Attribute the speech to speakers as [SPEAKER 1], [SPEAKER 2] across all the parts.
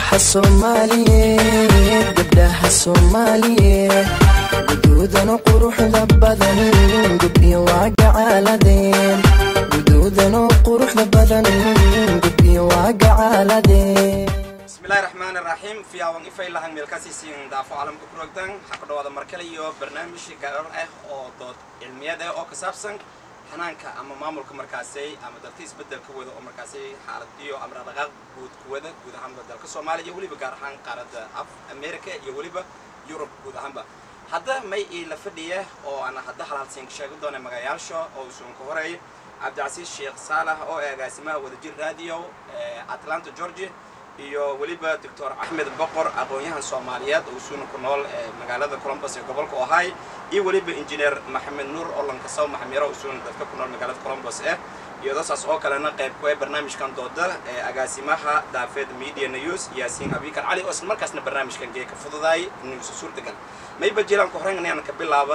[SPEAKER 1] gabdhaha soomaaliyeed gabdhaha soomaaliyeed guduudano quruxda badan gubyo waa gacaaladeen guduudano quruxda badan gubyo waa gacaaladeen
[SPEAKER 2] bismillahi raxmaani raxiim fiyaawan ifay lahan meelkaasiisiin daafo caalamka ku rogdan waxaa ku dhawaada markale iyo barnaamij gaarar ah oo dood cilmiyeed ah oo ka saabsan xanaanka ama maamulka markaasay ama dalka isbedelka wada oo markaasay xaalad iyo amra dhaqaaq guud ku wada guud ahaanba dalka soomaaliya iyo weliba gaar ahaan qaaradda af america iyo weliba yurub guud ahaanba hadda may ii la fadhiya oo aan hadda halaalsiin ka sheegi doona magayaasha oo usuun ka horeeya cabdicasiis sheekh saalax oo ee agaasimaha wadajir radio atlanta georgia iyo weliba doctor axmed boqor aqoon-yahan soomaaliyeed oo usuuna ku nool magaalada colombus ee gobolka ohay iyo weliba injineer maxamed nuur oo lankasaw maxamiro usuuna dadka ku nool magaalada colombus eh iyadoo saas oo kalena qayb ku ah barnaamijkan dooda ee agaasimaha daafeed media news yaasiin abikar cali oo isla markaasna barnaamijkan gee ka fududaay inuusa suurtagal mayba jilaan ku horeyn inaan ka bilaabo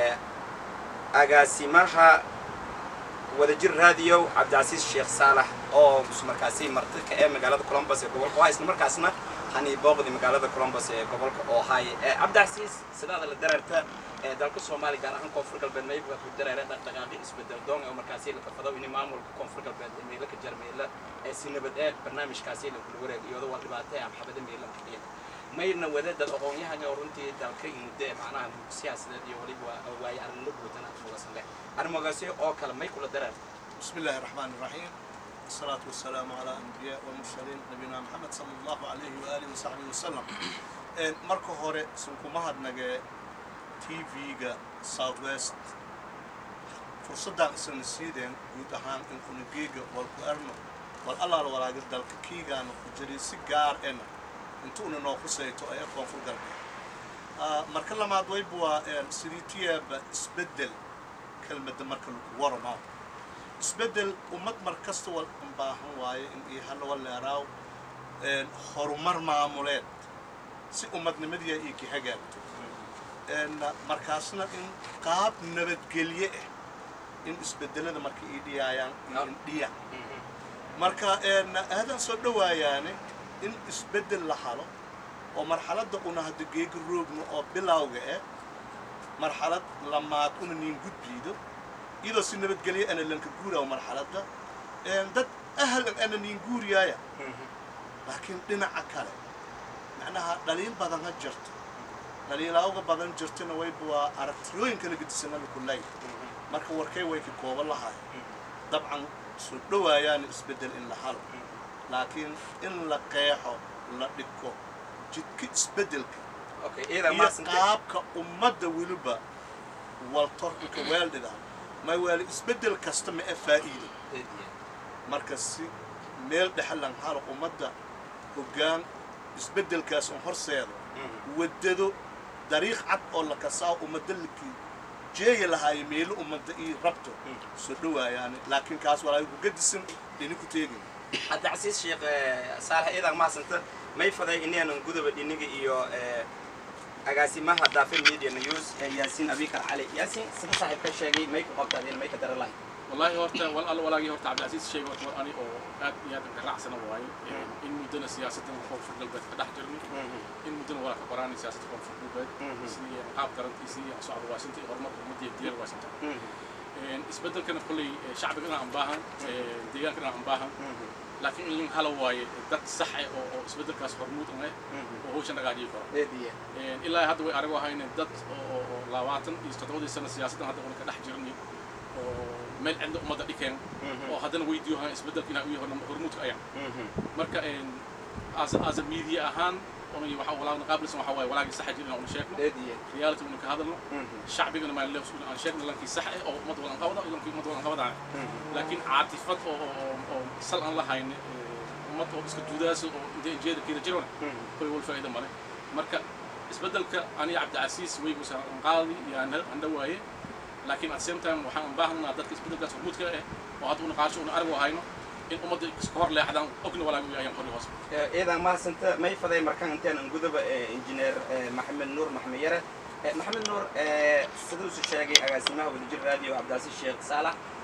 [SPEAKER 2] agaasimaha wadajir radio cabdicasiis sheekh saalax oo markaasi martika ee magaalada colombus ee gobolka ohay isla markaasna hani booqdi magaalada colombus ee gobolka ohay cabdicasiis sidaada la dareerta ee dalka soomaaliya gaar ahaan koonfur galbeed mayba ku dareera dhaqdhaqaaqi isbedel doon oo markaasi la kafado in maamulka koonfur galbeed ee meelo ka jarmeela ee si nabad ee barnaamijkaasi la kula wareeg iyadoo waa dhibaato ama xabada meelo ka dhigan mayna wada dad aqoon-yahan oo runtii dalka muddo ee macnaha siyaasadeed iyo weliba waaye arrinla buutan aad mugasan leh arrimogaasi oo kale may kula dareerta
[SPEAKER 3] بسم الله الرحمن الرحيم الصلاة والسلام على أنبياء والمرسلين نبينا محمد صلى الله عليه وآله وصحبه وسلم marka hore sunku mahadnage tv-ga south west fursaddan isana siideen guud ahaan in kunageega walku erno wal allaala walaaga dalka kiigaana ku jiray si gaar ena intuuna noo khusayto ee koonfur galbeed marka lamaad wayba waa sidii tiyaaba isbeddel kelmadda marka lagu waramo isbeddel ummad mar kasta wal baahan waaye in iyo halla waleeraaw horumar maamuleed si ummadnimadiya iyo ka hagaagto markaasna in qaab nabadgelye ah in isbeddelada marka ii dhiyaayaan iyo indhiya marka aadan soo dhowaayaane in isbeddel la halo oo marxaladda una hadda geega roogno oo bilowga ah marxalad lamaad una niin gudbiido iyadoo si nabadgelyo ana lanka guuraayo marxaladda dad ahlan ana niin guuriyaaya laakiin dhinaca kale macnaha dhaliil badan ha jirto dhaliilaawga badan jirtona wayba waa aragtiyooyin kala gedisana lakulay marka warkay way ka kooban lahaay dabcan soo dhowaayaana isbeddel in la halo laakiin in la qeexo la dhigko jidka isbeddelka iyo qaabka ummadda weliba waltorka weeldhida may waali isbeddel kasta ma e faa'iido marka si meel dhexlan halo ummadda hoggaan isbeddelkaas un horseedo waddado dariiq cad oo la kasaa ummadda lakii jeeya lahaayo meelo ummadda ii rabto soo dhowaayaane laakiin kaas walaaga ku gadisan dhini ku teegin
[SPEAKER 2] cabdicasiis sheekh saalax iyadaa mahadsanta may faday inaanan gudaba dhiniga iyo agaasimaha daafir media news yaasiin abikar cali yaasiin sida saaxiibka sheegay may ku qabta adina may ka dara lahay
[SPEAKER 4] والله horta wal alla walaagii horta cabdilcasiis sheegay horta war ani oo aad iyo aad ka raacsana waaye in muddana siyaasaddan koonfur galbeed ka dhex jirnay in muddana waa ka qoraanay siyaasadda koonfur galbeed sidii qaab qarantiisii socod waashinta iyo horumarka ummadda iyo diyaar waashinta isbeddelkana kolley shacbigana aan baahan deegaankana aan baahan laakiin in hala waaye dad sax ah oo oo isbeddelkaas hormuud ah oo hawshan dhagaajii karo ilaa hadda way arago ahayne dad oo labaatan iyo toddobadii sano siyaasaddan hadda una ka dhex jirnay oo meel cidna ummadda dhikeen oo haddana weydiiyo ahaan isbeddelka inaa u yahay hormuudka ayaan marka as a media ahaan waxa walaagna qaabilsan waxa waaye walaagii saxa jir inaan una sheegno reality una ka hadalno shacbigana maan leefs aan sheegno lankii sax ah oo ummad wadan qabada lankii ummad wadan qabadaan laakiin caatifad oo oo sal aan lahayn ummad oo iska duudaasa oo intee jeeda keeda jirona koy wal faa'iido male marka isbeddelka aniga cabdicasiis weygusa aan qaadi iyo aan dhawaaye laakiin at same time waxaan u baahanaa dadka isbeddelkaas hormuudka ah oo hadda una qaasho una argo hayno in ummadda iska hor leexdaan ogna walaaga u yaayaan qori hoos
[SPEAKER 2] iyadaa mahadsanta may faday markaan inteenan gudaba injineer maxamed nuur maxamed yare maxamed nuur siduu isu sheegay agaasimaha wadajir radio cabdicasiis sheekh saalax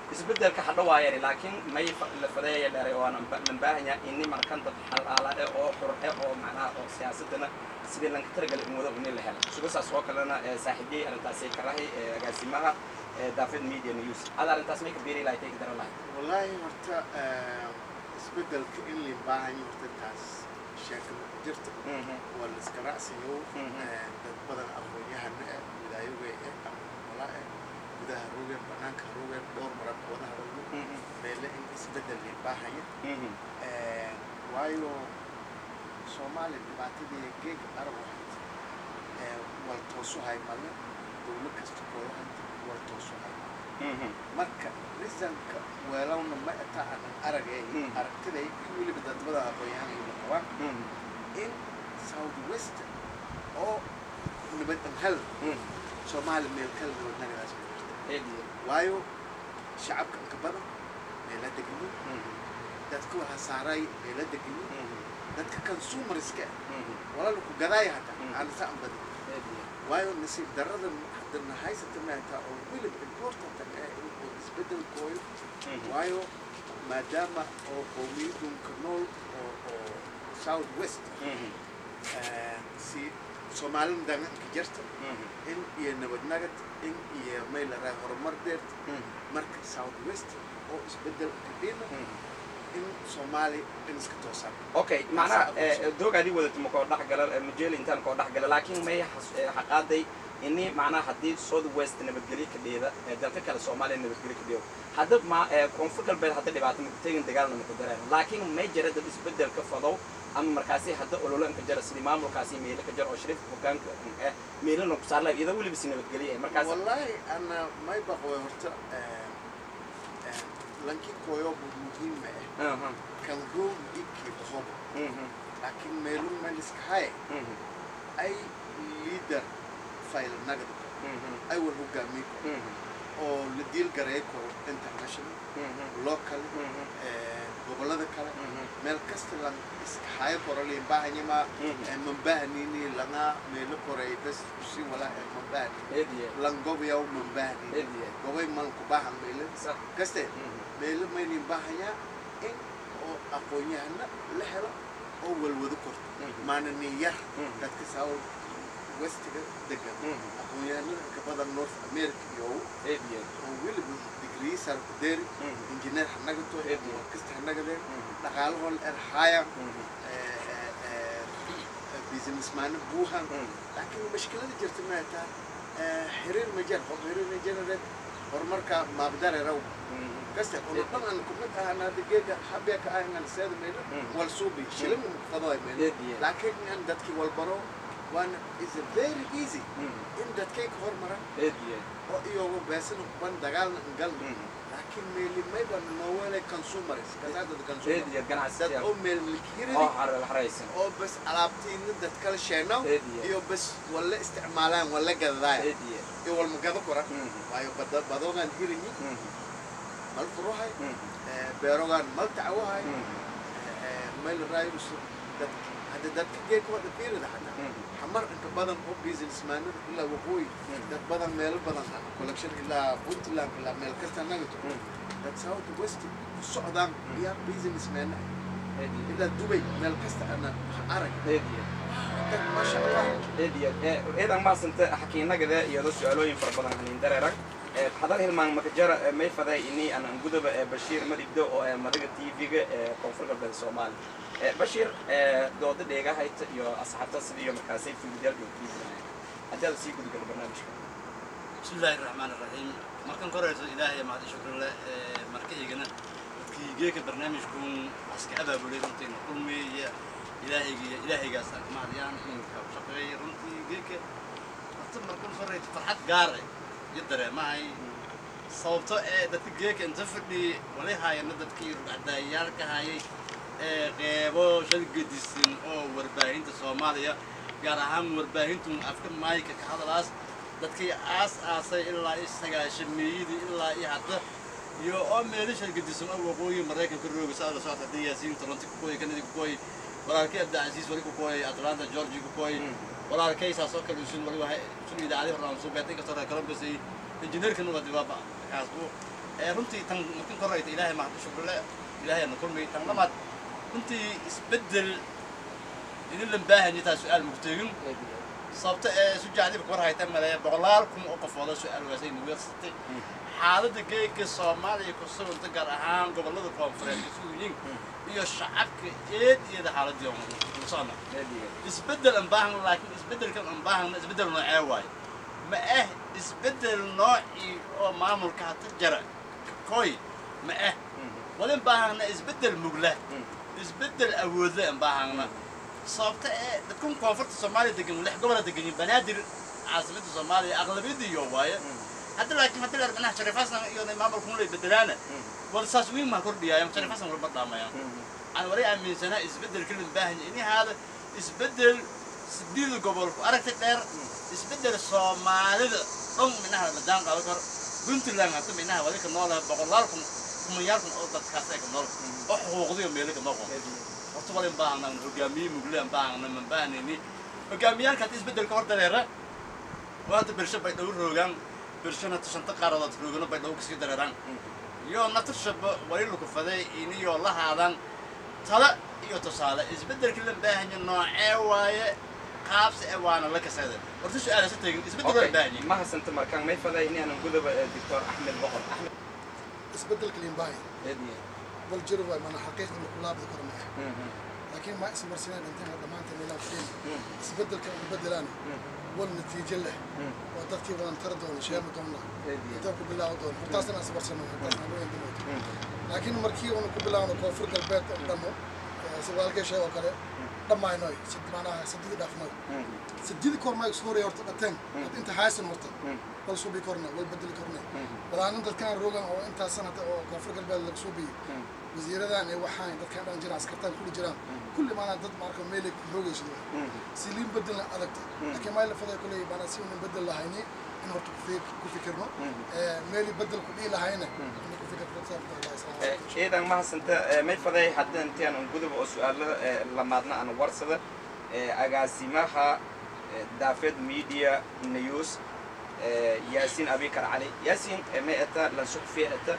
[SPEAKER 2] isbedelka hadha waayani laakiin may fa- la fadeeya dheeray oo aan lan baahanya ini markan dad xalaala eh oo xur eh oo macnaha oo siyaasadana sidii lanka talagalay in wada uni la helo sugasaas oo kalena eh, saaxiibiyey arrintaasi karahay eh, agaasimaha eh, daafid media news ada arrintaas may ka beeri lahay tegi dara lahay
[SPEAKER 5] wallaahi horta isbedelka in lin baahanyo horta taas sheeka ma jirto waa la iska raacsiyo
[SPEAKER 2] Mhm.
[SPEAKER 5] dad badan aqoon-yahana eh wilaayogay eh ama walaa eh gudaha rogeen banaanka rogeen dhowr marar wada hadalno meele in isbedel lin baahaya waayo soomaaliya dhibaatadii geega arab ahayd wal toosu hay male dowlad kasta koodahanta wal toosu hay male marka risanka weelowna ma ata aanan aragay
[SPEAKER 2] Mm.
[SPEAKER 5] aragtiday in weliba dadbada aqoon-yahan ay la qabaan in south west oo nabad hel soomaali meel kala nabadnagadaas ma jirta waayo shacabka inka badan meela deganin dadka waxa saaray meela deganin dadka consumerska walala ku gadaaya hata
[SPEAKER 2] Mm.
[SPEAKER 5] aan saan badan waayo nasiib darrada haddana haysata maataa oo weliba important ah in uu isbedel kooyo waayo maadaama oo qowmiyadunka nool oo oo south west si soomaalina daganka jirta in iyo nabadnagad in iyo maylaraa horumar deerta marka south west oo isbedel kadhina in soomaali in iska toosaan
[SPEAKER 2] okay macnaha eh, doogaadii wadata ma koo dhexgala eh, majeel intaan koo dhexgala laakiin may xas- eh, xaqaaday ini macnaha haddii south west nabadgelyo ka dheeda eh, dalka kale soomaaliya nabadgelyo ka dheedo hadda ma eh, koonfur galbeed hadda dhibaato maku tegin dagaalna maku dareen laakiin may jira dad isbedel ka fadow ama markaasi hadda ololo inka jara sidii maamulkaasi meelo ka jara oo shariifka hogaanka eh meelana ku saarla iyadoo weliba si nabadgelyo eh markaas
[SPEAKER 5] wallaahi ana may baqoy horta lankii kooyobu muhiima ah
[SPEAKER 2] Aha,
[SPEAKER 5] kan roog ikii bahoba
[SPEAKER 2] mhm,
[SPEAKER 5] laakiin meelun meliska haye
[SPEAKER 2] mhm,
[SPEAKER 5] ay leader file nagad
[SPEAKER 2] mhm,
[SPEAKER 5] ay wal hogaamiye karo
[SPEAKER 2] mhm,
[SPEAKER 5] oo la diil gareey karo international
[SPEAKER 2] mhm,
[SPEAKER 5] local
[SPEAKER 2] mhm,
[SPEAKER 5] gobollada kale
[SPEAKER 2] mhm,
[SPEAKER 5] meel kasta lan iska hayo koro liin baahanyama
[SPEAKER 2] mhm.
[SPEAKER 5] mambahanini langa meelo koray bes usi wala mambahani
[SPEAKER 2] Ediye,
[SPEAKER 5] lan gobayaw mambahanini
[SPEAKER 2] ediye,
[SPEAKER 5] gobay man ku baahan meelo
[SPEAKER 2] sax.
[SPEAKER 5] kaste
[SPEAKER 2] Mhm,
[SPEAKER 5] meelo maynin baahanyaa in oo aqoon-yahana la helo oo walwado korto
[SPEAKER 2] mhm,
[SPEAKER 5] maana nin yar
[SPEAKER 2] mhm,
[SPEAKER 5] dadka south westiga degan
[SPEAKER 2] mhm.
[SPEAKER 5] aqoon-yahanada ka badan north america iyo
[SPEAKER 2] Ediye,
[SPEAKER 5] oo weliba degree sar ku deeri
[SPEAKER 2] mhm,
[SPEAKER 5] injineer ha nagato
[SPEAKER 2] Eediye.
[SPEAKER 5] kasta ha nagadeen
[SPEAKER 2] mhm,
[SPEAKER 5] dhaqaalahoon erhaya
[SPEAKER 2] mhm,
[SPEAKER 5] businessmaana buuhan
[SPEAKER 2] mhm.
[SPEAKER 5] laakiin mashkilada jirta maataa xiriir ma jar qof xiriir ma jarareed horumarka maabdareeraw
[SPEAKER 2] Mhm.
[SPEAKER 5] kaste ono dhan aan kumid ahana hadda geega habeeka ahangan seeda maylo
[SPEAKER 2] Mm.
[SPEAKER 5] wal suubi shilin muqfadoy maylo
[SPEAKER 2] Eediye.
[SPEAKER 5] laakiin in dadkii walbaro waana is very easy
[SPEAKER 2] Mhm.
[SPEAKER 5] in dadkay ka hormaran
[SPEAKER 2] Ediye,
[SPEAKER 5] oo iyago beesana kuban dagaalna galna
[SPEAKER 2] mhm.
[SPEAKER 5] laakiin meeli mayba noowele consumers kasaadada consumer
[SPEAKER 2] Ediye,
[SPEAKER 5] dad
[SPEAKER 2] ganacsiga.
[SPEAKER 5] oo meel milkiyiridi
[SPEAKER 2] oo har- haraysan.
[SPEAKER 5] oo bas alaabtiina dad kala sheenow
[SPEAKER 2] Eediye.
[SPEAKER 5] iyo bas walla isticmaalaan walla gadadaaya
[SPEAKER 2] Ediye,
[SPEAKER 5] iyo walma gado kora
[SPEAKER 2] mhm,
[SPEAKER 5] waayo bada- badogaan hirinyi
[SPEAKER 2] mhm,
[SPEAKER 5] mal furuhay
[SPEAKER 2] mhm,
[SPEAKER 5] beerogaan mal tacawahay
[SPEAKER 2] mhm,
[SPEAKER 5] meel raayus dad hadda dadka geedka wada fiirida xataa
[SPEAKER 2] mhm.
[SPEAKER 5] xamar inta badan oo businessmaanada ilaa waqooyi
[SPEAKER 2] Mm.
[SPEAKER 5] dad badan meelo badan ah collection ilaa puntland ilaa meel kasta nagato
[SPEAKER 2] Mm.
[SPEAKER 5] dad south west ku socdaan iyaa businessman ah
[SPEAKER 2] Ediye,
[SPEAKER 5] ilaa dubay meel kasta ana arag
[SPEAKER 2] ediye.
[SPEAKER 5] dad maasha allah
[SPEAKER 2] eediya eedan maasanta xakiinagada iyado su-aalooyin fara badan hanin dareerag hadal hilmaan makajara may faday ini anan gudaba ee bashiir madigdo oo ee madaga tv-ga ee koonfur galbeed soomaali bashiir dooda dheegahayta iyo asxaabta sida iyo markaasay fiidiyaal iyo kiisanaya haddii aad sii gudgalo barnaamijka
[SPEAKER 6] بسم الله الرحمن الرحيم markan koreyso ilaahay mahad shukr leh ee marka igana dadkii geeka barnaamijkun iska abaabulay runtii kulmeeya ilaahayga ilaahaygaas aan mahadiyaan in ka shaqeeyay runtii geeka horta markan koreyso farxad gaar ah iyo dareemahay sababto ee dadka geeka inta fadhi wali haayana dadkii rugcadaayaalka hayay ee qeybo shal gedisan oo warbaahinta soomaaliya gaar ahaan warbaahintu afka maayka ka hadalaas dadkii aas aasay ilaa i sagaashameeyadii ilaa i hadda iyo oo meelisha gedisan oo waqooyi maraykanka rooga saa la socota haddii yaasiin toronto ku kooyi kanadi ku kooyi walaalkay abdicasiis wali ku kooyi atlanta georgia ku kooyi walaalkay saas oo kale usun wali waxa usun idaacadii horaan soo beetay kasoo reer columbus iyo injineerkan waa dibaaba kaasbu ee runtii tan markan korayta ilaahay mahad shukrle ilaahay na kulmay tan lamaad runtii isbeddel idin lan baahanyi taa su-aal mugteegin sababta ee su jacdib war hayta maleeya boqolaal kun oo qofooda su-aal waasay nuweersatay xaaladda geega soomaaliya ku suganta gaar ahaan gobollada koonfureed isuguyin iyo shacabka eed iyada xaaladii socna isbeddel aan baahna laakiin isbeddelkan aan baahna isbeddel noocee waaye ma ah isbeddel noocii oo maamulka hata jara koy ma ah walin baahana isbeddel mugla isbeddel awoodle aan baahana sababta ee dadkan koonfurta soomaaliya degan lix gobola deganyiin banaadir caasimadda soomaaliya aqlabiyadii iyo waaye hadda laakiin hadda leer manaha sharif xasan iyo maamulkun lay bedelaana wal saas wiin maa kordhiyaayan sharif xasan walba dhaamayaan aan wali aaminsanaa isbeddelka loo baahan yahay ini haada isbeddel sideeda gobolku aragti dheer isbeddel soomaalida dhan minaha la jaan qaadan karo puntland hadda minaha wali ka noolaha boqolaal kun kumanyaal kun oo dadkaas ay ka nool oo xuquuqdiyo meelo ka noqon horta walin baahnan hogaamiye muglaan baahna man baahnayni hogaamiyaalka hadda isbeddelka hor dareera waa hadda bersho bay dhow roogaan bershona shanta qaaradood roogano bay dhow kasii dareeraan iyo natirshaba wali lukufaday iniyoo la haadan tala iyo tusaale isbeddelka la baahanya noocee waaye qaabsi e waana la kasada horta su-aalaasa tegin isbeddel waa baahanya
[SPEAKER 2] ma hasanta markaan may faday inaanan gudaba doctor axmed boqor axmed
[SPEAKER 7] isbeddelka limbaahi bal jiro waay mana xaqiiqda ma kulaabdi karo ma ah laakiin ma ismarsineen intaan dhammaanteen meelaan fadhiin isbeddelka ugu beddelaan wal natiijo leh oo dadkii wadan tara doona sheema doona intaan ku bilaawo doona hortaasna aan ismarsano hortaasna aan weyn dimooto laakiin markii uuna ku bilaawno koonfur galbeed oo dhammo sawaalkee sheeg oo kale dhammaynoy macnaha sadidi dhaafnoy sadidi kormaa isku horaya horta dhateen had inta haysan horta wal suubi korna wal bedeli korna walaanin dadkaan roogan oo intaas sanada oo koonfur galbeed laga suubiyo wasiiradan iyo waxaan dadkaan dhan jiraan askartaan kuli jiraan kulli maanaa dad marka meelay roogaysid siliin bedelna adagta laakiin maa lafaday kuley maanaa si unan bedel lahayni in horta ku fikirno meeli bedel ku dhihi lahayna in ku fikirno
[SPEAKER 2] ciidan ma hasanta may faday hadda intaan aan gudub oo su-aalada lamaadna aan warsada agaasimaha daafed media news yaasiin abikar cali yaasiin may ata lansuxfi ata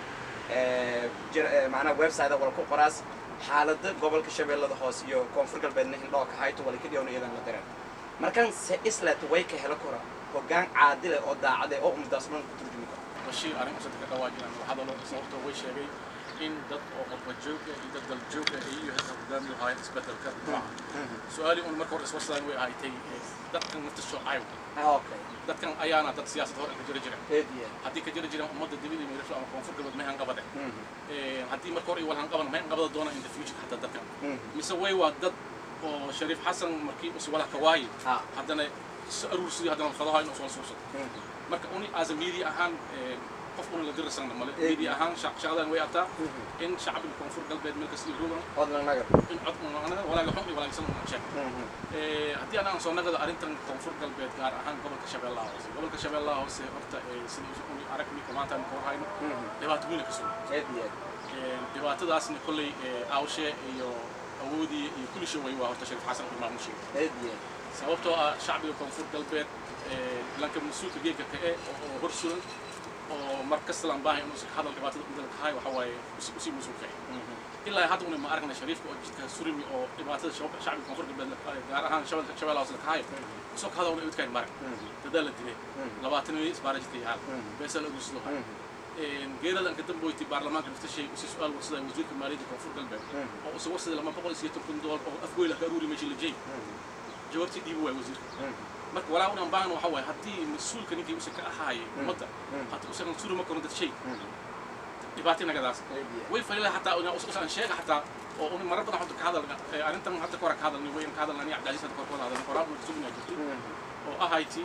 [SPEAKER 2] macnaha website wala ku qoraas xaalada gobolka shabeellada hoose iyo koonfur galbeedna hindhoo ka hayto wala kadhiyon iyadan la dareen markan se islet way ka helo kora hoggaan caadile oo daacade oo umadaas dhan ku turjumi karo
[SPEAKER 4] bashiir arrin usan ka dhawaajinaan waxaa loo sababtoo way sheegay in dad oo qurba joog ah iyo dad dal joog ah iyo hadda hogaamiyo haayeen isbedelka nooca su-aalii un marka hore iswarsadaan way ahaaytay dadkan nafta shoocayw
[SPEAKER 2] okay
[SPEAKER 4] dadkan ayaana dad siyaasad hore ka jira jira
[SPEAKER 2] heediye
[SPEAKER 4] haddii ka jira jiraan ummadda dibida meerasho ama koonfur galbeed may hanqabade haddii marka hore wal hanqaban may hanqabada doona in the future hataa dadkan mise way waa dad oo shariif xasan markii usi walaha ka waaye
[SPEAKER 2] ha
[SPEAKER 4] haddana is aruursidii haddana fadaha inuu soo suursado marka uni as a media ahaan qof una la dirasana male media ahaan shaqadan way ataa in shacbiga koonfur galbeed meel kasta iyo ruugan
[SPEAKER 2] odlan nagar
[SPEAKER 4] in cod anaga walaaga xun iyo walaagsan una sheeg haddii anaan soo nagada arrintan koonfur galbeed gaar ahaan gobolka shabeellaha hoose gobolka shabeellaha hoose horta sidii uni aragni maanta aan kor hayno dhibaato weyn ka sugan
[SPEAKER 2] heediye
[SPEAKER 4] dhibaatadaasna kolley aawshe iyo awoodii iyo kulli shay way waa horta shariif xasan iyo maamun sheeg
[SPEAKER 2] heediye
[SPEAKER 4] sababtoo ah shacbiga koonfur galbeed lanka mas-uulka geedka ka e oo hor sugan oo mar kasta laan baahay inuu ka hadal dhibaatada umdalka kahay waxa waaye usii mas-uulka ilaa hadda una ma aragna shariifka oo jidka surimi oo dhibaatada shacbiga koonfur galbeed gaar ahaan shabeelka shabeellaha hoose kahay isoo ka hadal una idkaan marag dadaa la dilay labaatan iyo isbaara jidka yaal beesal ugu sidoo hay geerada anka damboyti baarlamaanka naftashay usi su-aal warsaday wasiirka maaliyadda koonfur galbeed oo usi warsaday lama boqol iyo sideetan kun doollar oo afgoyla ka aruuri meesha la jeey jawaabtii dhiibi waay wasiirka marka walaa unan baahan waxa waaye haddii mas-uulka ninkii usa ka ahaayay ummadda haddii usagan suri ma kono dad shay dhibaatay nagadaas way falila hataa usan sheega hataa oo un marar badan hadda ka hadal arrintan hadda kora ka hadalni wayn ka hadalnani cabdicasiis hadda kor ka wada hadalni qoraa una kasugina jirtay oo ahayti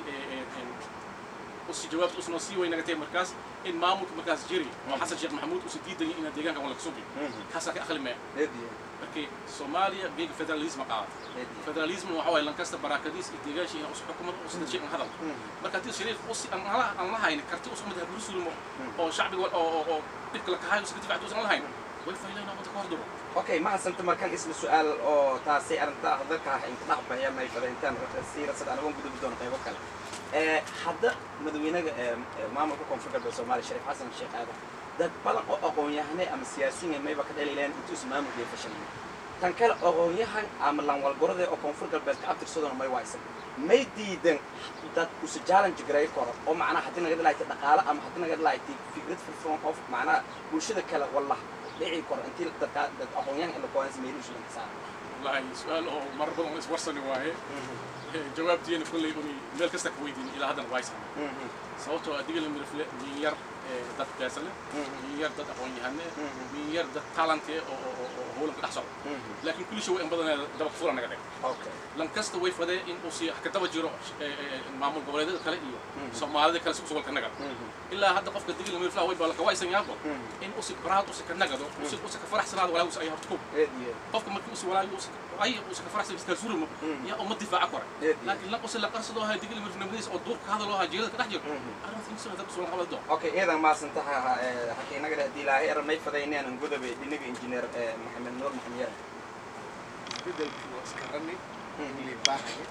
[SPEAKER 4] usi jawaabta usnoo sii way nagatay markaas in maamulka markaas jiri oo xasan sheekh maxamuud usa diidaya ina deegaanka wala kasubi kaasaa ka akhli maya
[SPEAKER 2] heediye
[SPEAKER 4] markii soomaaliya geega federalism qaada federalism waxa waaye lankasta baraakadiis iyo deegaashi inaa usu xukumad usi dadshi an hadal marka haddii shariif usi aan hala aan la hayn karti usu umad haburu sulimo oo shacbiga oo oo oo dhibka la kahayo usi ka difacta usan la hayn way faylayna ummadda ka horduro
[SPEAKER 2] okay ma hasanta markaan isla su-aal oo taasay arrinta hadalka ah inka dhex baxaya may fada intaan siirasad anagoon gudubi doono qaybo kale hadda madaxweynaga maamulka koonfur galbeed soomaaliya shariif xasan sheekh aadan dad badan oo aqoon-yahanay ama siyaasiyiin mayba ka dhaliileen intuusa maamulkiiyo fashilin tan kale aqoon-yahan ama lanwalgorada oo koonfur galbeed ka abtirsadona may waysan may diidan dad usa challenge garay karo oo macnaha haddii naga dhalaayta dhaqaale ama haddii naga dhalaayta fikrad firfircoon oo macnaha bulshada kale wallah dhici karo intii dadka dad aqoon-yahan in la koodansi meelu shilan ka saara
[SPEAKER 4] wallahi su-aal oo mar badan oo iswarsani waaye jawaabtiina kolley uni meel kasta ka weydiin ilaa haddana waaysan sababtoo adiga la mirifle min yar dad beesa leh min yar dad aqoon-yahane min yar dad talante oo oo oo howlanka dhex socda laakiin kulli shay way in badan daba fula naga dhig
[SPEAKER 2] okay
[SPEAKER 4] lan kasta way fadee in uu si ka daba jiro maamul goboleedyada kale iyo soomaalida kale si usugalka naga ilaa hadda qofka digil la mirifle way balka waysan yaabo in usi baraad usi ka nagado usi usi ka faraxsanaado walaa usi ay horta ku
[SPEAKER 2] eediye
[SPEAKER 4] qofka markii usi walaa usi ay usi ka faraxsan iska surimo ya umma difaaca kore
[SPEAKER 2] Eed.
[SPEAKER 4] laakiin lan usi la qarsado hay digil mirifnimadiisa oo duurka hadal oo hajeerada ka dhex jiro arrinta insa dad usulan qabado doo
[SPEAKER 2] okay iyadan maasantaha halkii inaga dheh dilaahay er may faday inaanan godobe dhinaga injineer maxamed nuur maxamed yare
[SPEAKER 5] isbedelkii waa iska rani in lii baahaya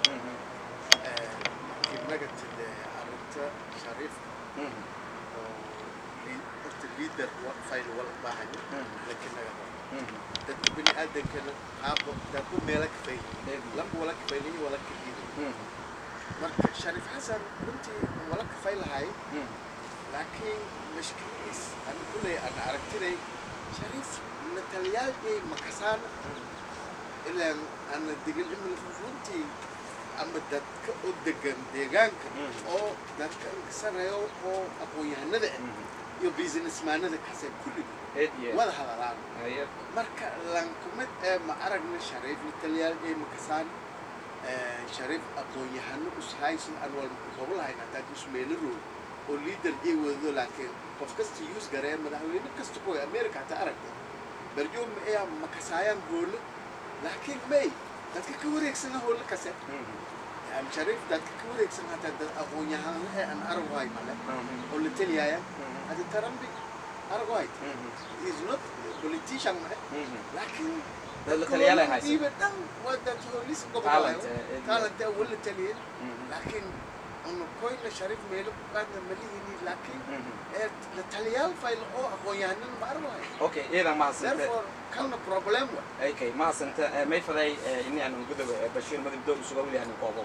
[SPEAKER 5] markii nagatid arrinta shariifka oo lii- horta liader fayl wala baahaya laakiin naga dadka bini aadankana qaabo dadku meela ka fayliyin lamba wala ka fayliyin wala ka liiday marka shariif xasan runtii wala ka faylahay laakiin mashkiliis ana kuley ana aragtinay shariif matalyaashii makasaan ilaan ana digil imil runtii ama dadka oo degan deegaanka oo dadka inkasanayo oo aqoon-yahanada ah iyo businessmaanada kase kulliga
[SPEAKER 2] eediye
[SPEAKER 5] wada hadalaan
[SPEAKER 2] haye
[SPEAKER 5] marka lankumid ee ma aragna shariif matalyaashii makasaan shariif aqoon-yahano ushaysan aan wal gobolahayn hataa ismeelarood oo liader ay wadado laakiin qof kasta use garee madaxweyne kasta kuwa america hataa aragta barjoom ayaa makasaayaan hoole laakiin may dadka ka wareegsana hoole kase am shariif dadka ka wareegsan hataa dad aqoon-yahano ee aan aragwahay male oo la teliyaaya hadi tarambi aragwahay is not politician male laakiin
[SPEAKER 2] dad la taliyaal ay haysan
[SPEAKER 5] iiba dhan waa dad hoolis
[SPEAKER 2] Talent,
[SPEAKER 5] gobolahayo
[SPEAKER 2] eh, eh,
[SPEAKER 5] talent ee wala taliyen laakiin una koyna shariif meelo ku qaadna malihini laakiin ee la taliyaal fayl oo aqoon-yahanan ma arwahay
[SPEAKER 2] okay iyadan mahadsanta
[SPEAKER 5] therefore kalna problem wa
[SPEAKER 2] okay mahadsanta may faday ini aanan godobe bashiir madib doog isuga weliyahanin koobo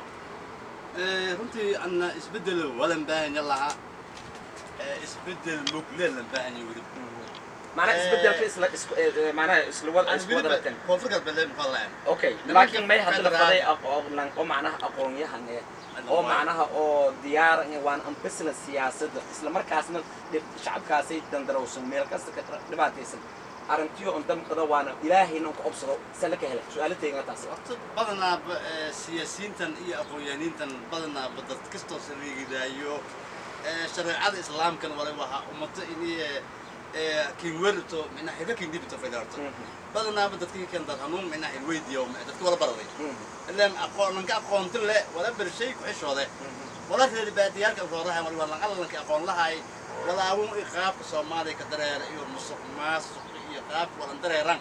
[SPEAKER 6] runtii anna isbeddel walan baahanya lahaa isbeddel mugle lan baahanya weli
[SPEAKER 2] macnaha
[SPEAKER 6] Eh,
[SPEAKER 2] isbedelka isla isku eh, macnaha isla wada isku wada ratan
[SPEAKER 6] koonfur galbeed muxuu lahayn
[SPEAKER 2] okay
[SPEAKER 6] Nimanka
[SPEAKER 2] laakiin may hadda la
[SPEAKER 6] federal-
[SPEAKER 2] faday aqoon oo macnaha aqoon-yahan eh oo macnaha oo diyaar ah waan ambisla siyaasadda isla markaasna dhib- shacabkaasay dandarowsan meel kasta ka dhibaataysan arrintiyo on damqada waana ilaahayna on ka obsado sala ka helay su-aalatayga taas
[SPEAKER 6] horta badanaaba eh, siyaasiyiintan iyo aqoon-yahaniintan badanaaba dad kastoo sariigidaayo eh, shareecada islaamkan wale waxaa ummata inay kinwerto mina xirka kindibito faydarto badanaaba dadkii kan dad hanuun mina xilweydiyo dadka wala baraday ilaan aqoon lanka aqoonti le wala bershay ku xishoode wala reer baadiyaalka rooraha wala wala allanka aqoon lahay wala awun qaabka soomaaliya ka dareera iyo musuq maasuq iyo qaabka wala dareeran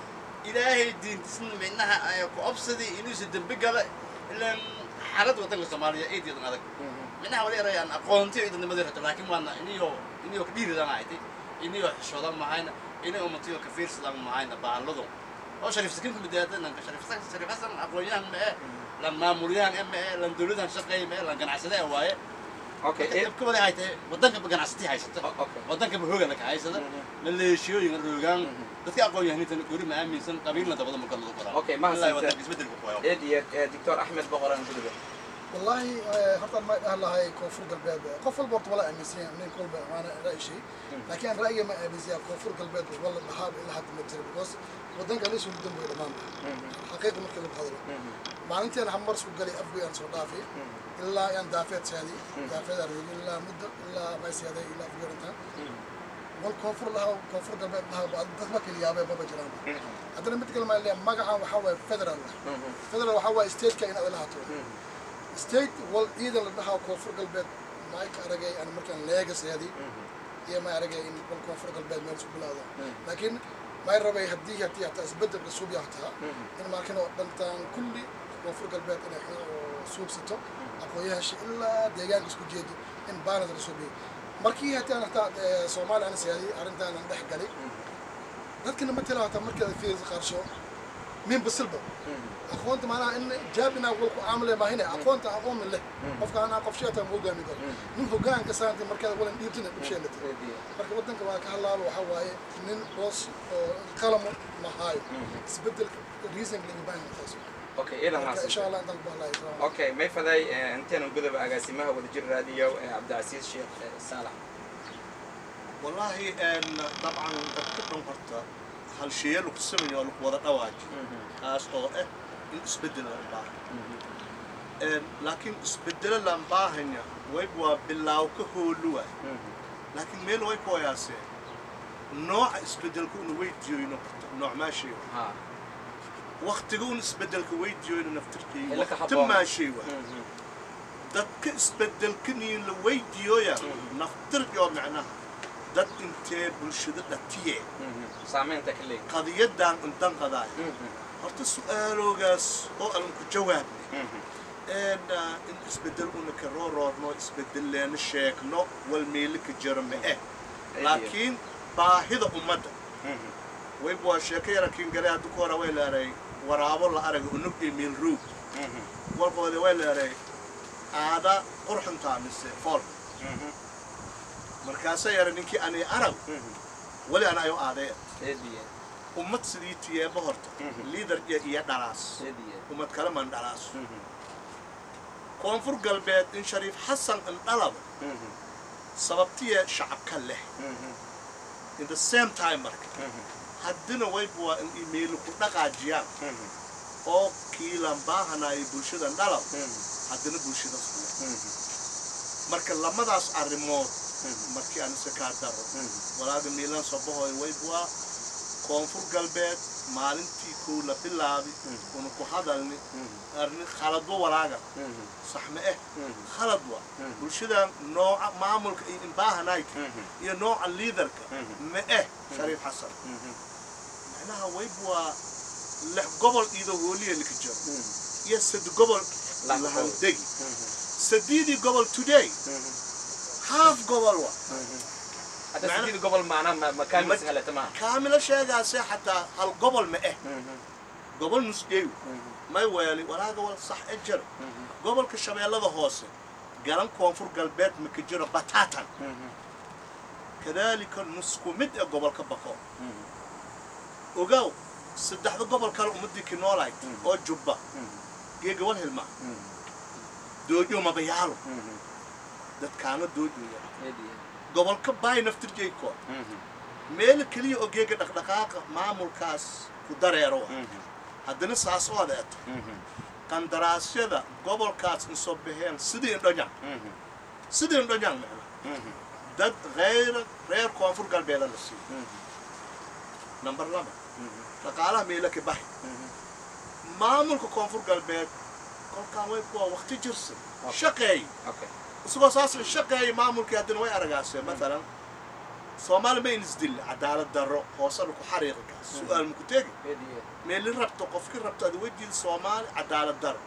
[SPEAKER 6] ilaahay diintisna minaha ay ku obsadii inuu si dambi gala ilaan xaalad wadanka soomaaliya ay diidan adag minaha wala yarayaan aqoonti ay dadnimada rabto laakiin waana iniyo iniyo ka dhiiridan ahayd iniyo xishoodan mahayna iniyo ummatiyo ka fiirsadan mahayna bahaladu oo shariif sakin ku midaada nanka shariif sakin shariif hasan aqoonyahan ma ee lan maamulyahan ma ee lan dowladan shaqeey ma ee lan ganacsade waaye
[SPEAKER 2] okay eh,
[SPEAKER 6] ka wada haytay wadanka ganacsatii haysata
[SPEAKER 2] o- okay
[SPEAKER 6] wadanka hoogan ka haysada maleeshiyooyin roogaan dadka aqoon-yahaniintan guri ma aaminsan qabiilna dabada ma kalada qoraan
[SPEAKER 2] Okay, ma
[SPEAKER 6] ilaa
[SPEAKER 2] haysanta-
[SPEAKER 6] wadanka isbedelku qoyo
[SPEAKER 2] eed iyo eh, doctor axmed boqoran godobe
[SPEAKER 7] والله horta ma dhahan lahay koonfur galbeed qof walba horta wala aaminsan yahay nin kolba maana ra'yi shay laakiin ra'yiga ma aaminsan yahay koonfur galbeed wala dhahaa ilaa hadda ma jiro because wadanka liisu mudan buu dhamaan xaqiiqa markii lagu hadlo maalintii aan hamar isku galay afgoy aan soo dhaafay ilaa aan daafeed saadi daafeed aan roogay ilaa muddo ilaa ma saaday ilaa afgoy inta wal koonfur lahaa koonfur galbeed lahaa dad ma kala yaabay baba jiraan haddana mid kale maa leeyahay magacan waxaa waaye federal federal waxaa waaye stateka inaad lahaato state wal ciidan la dhahaa koonfur galbeed maayka aragay aan markaan leegaseedi iyo ma aragay in wal koonfur galbeed meel isku bilaawda laakiin may rabay haddii haddii hataa isbedel cusub yahtaa in markan oo dhantaan kulli koonfur galbeed inay suubsato aqoon-yahansha ilaa deegaanka isku jeedo in baanas la suubiyo markii hataan hataa eh, soomaaliya ana siyaadiyey arrintaanan dhex galay dadkana ma tila hataa markaad fiirisa qarsho min basilba aqoonta maanaha in jaabina walku caamile maahine aqoonta aqoon min leh qofka anaa qof sheeta ma hogaami karo nin hogaanka saanta markaad walan dhiibtina dhibsheelata marka wadanka waa ka hadlaaba waxaa waaye nin boos oo qalamo ma haayo isbedelka reasonka laga baahan taas
[SPEAKER 2] okay iidan
[SPEAKER 7] marka insha
[SPEAKER 2] maas
[SPEAKER 7] allah intaan ku hadlayo
[SPEAKER 2] okay may faday intaynan gudaba agaasimaha wadajir raadiyo ee cabdicasiis sheekh eh, saalax
[SPEAKER 3] والله ان طبعا dadka horta hal shay lagu sameeyo lagu wada dhawaaji kaas oo ah in isbedel la baahan een laakiin isbedel la baahanya way waa bilaaw ka hooluwa laakiin meel way ku yaasee nooca isbedelku uu weydiiyo nooc ma shay
[SPEAKER 2] ha
[SPEAKER 3] waqtiga uu isbedelka weydiiyo naftirkii
[SPEAKER 2] Ila ka
[SPEAKER 3] waqti
[SPEAKER 2] habboon.
[SPEAKER 3] ma shay dadka isbedelkani la weydiiyoya naftirkii macnaha dad intee bulshada dhatiye
[SPEAKER 2] saameynta ka leeg
[SPEAKER 3] qadiyadan intan qadaay horta su-aaloogaas oo aan ku jawaabnay een ah, in isbedel una ka rooroorno isbedelleena sheegno wal meeli ka jiro ma eh laakiin baahida ummadda wayba waa sheeko yarankiin gale hadda ku hora way leeray waraabo la araga unug iyo meel roog walqoode way leeray aada qurxuntaa mise fool markaasa yara ninkii ani arag wali ana ayo aadee
[SPEAKER 2] eediye
[SPEAKER 3] ummad sidii tiyeeba horta liidar iyo iyo dhalaas
[SPEAKER 2] eediye
[SPEAKER 3] ummad kale man dhalaas koonfur galbeed in shariif xasan indhalaba sababtiya shacabka leh in the same time marka haddina wayba waa in imeeli ku dhaqaajiyaan oo kiilan baahanaya bulshada dhalab haddana bulshada kule marka lamadaas arrimood markii aan iska kaa daro walaaga miilan sabahoy wayba waa koonfur galbeed maalintii kow la bilaabi una ku hadalni arni khaladwa walaaga sax ma eh khalad wa bulshada nooca maamulka iyo imbahanayka iyo nooca liidarka ma eh shariif xasan macnaha wayba waa lix gobol iido hooliya lika jiro iyo sad gobol
[SPEAKER 2] Lix
[SPEAKER 3] la
[SPEAKER 2] gobol.
[SPEAKER 3] haldegi sadiidii gobol today half gobol wa
[SPEAKER 2] hadda
[SPEAKER 3] Macna-
[SPEAKER 2] sidii gobol macnaha makaamil sahalata maaha
[SPEAKER 3] kaamilo sheegaase xataa hal gobol ma eh gobol nusgeeyo may weeli walaaga wal sax e jiro gobolka shabeellada hoose garan koonfur galbeed ma ka jiro batatan kadaalika nusku mid ee gobolka baqo ogow saddexda gobol kale ummadii kinoolayd oo jubba geega wal hilma doojo mabayaalo dadkaana doojoya
[SPEAKER 2] eediye
[SPEAKER 3] gobolka baay naftirjeyko meel keliya oo geega dhaqdhaqaaqa maamulkaas ku dareero wa haddana saas oo adeeto qandaraasyada gobolkaas insoo baxeen sidii indhonyan sidii indhonyan macna dad hayra reer koonfur galbeeda la siiyo number laba dhaqaalaha meelo ka baxi maamulka koonfur galbeed kolkaan way kuwa waqti jirsan shaqeey
[SPEAKER 2] okay
[SPEAKER 3] isagoo saas shaqeeya maamulkii haddana way aragaaseen maalan soomaali ma inisdil cadaalad darro hoosena ku xariiqi kaas su-aal maku tegi
[SPEAKER 2] eediye
[SPEAKER 3] meeli rabto qofkii rabto ada wejiida soomaali cadaalad darro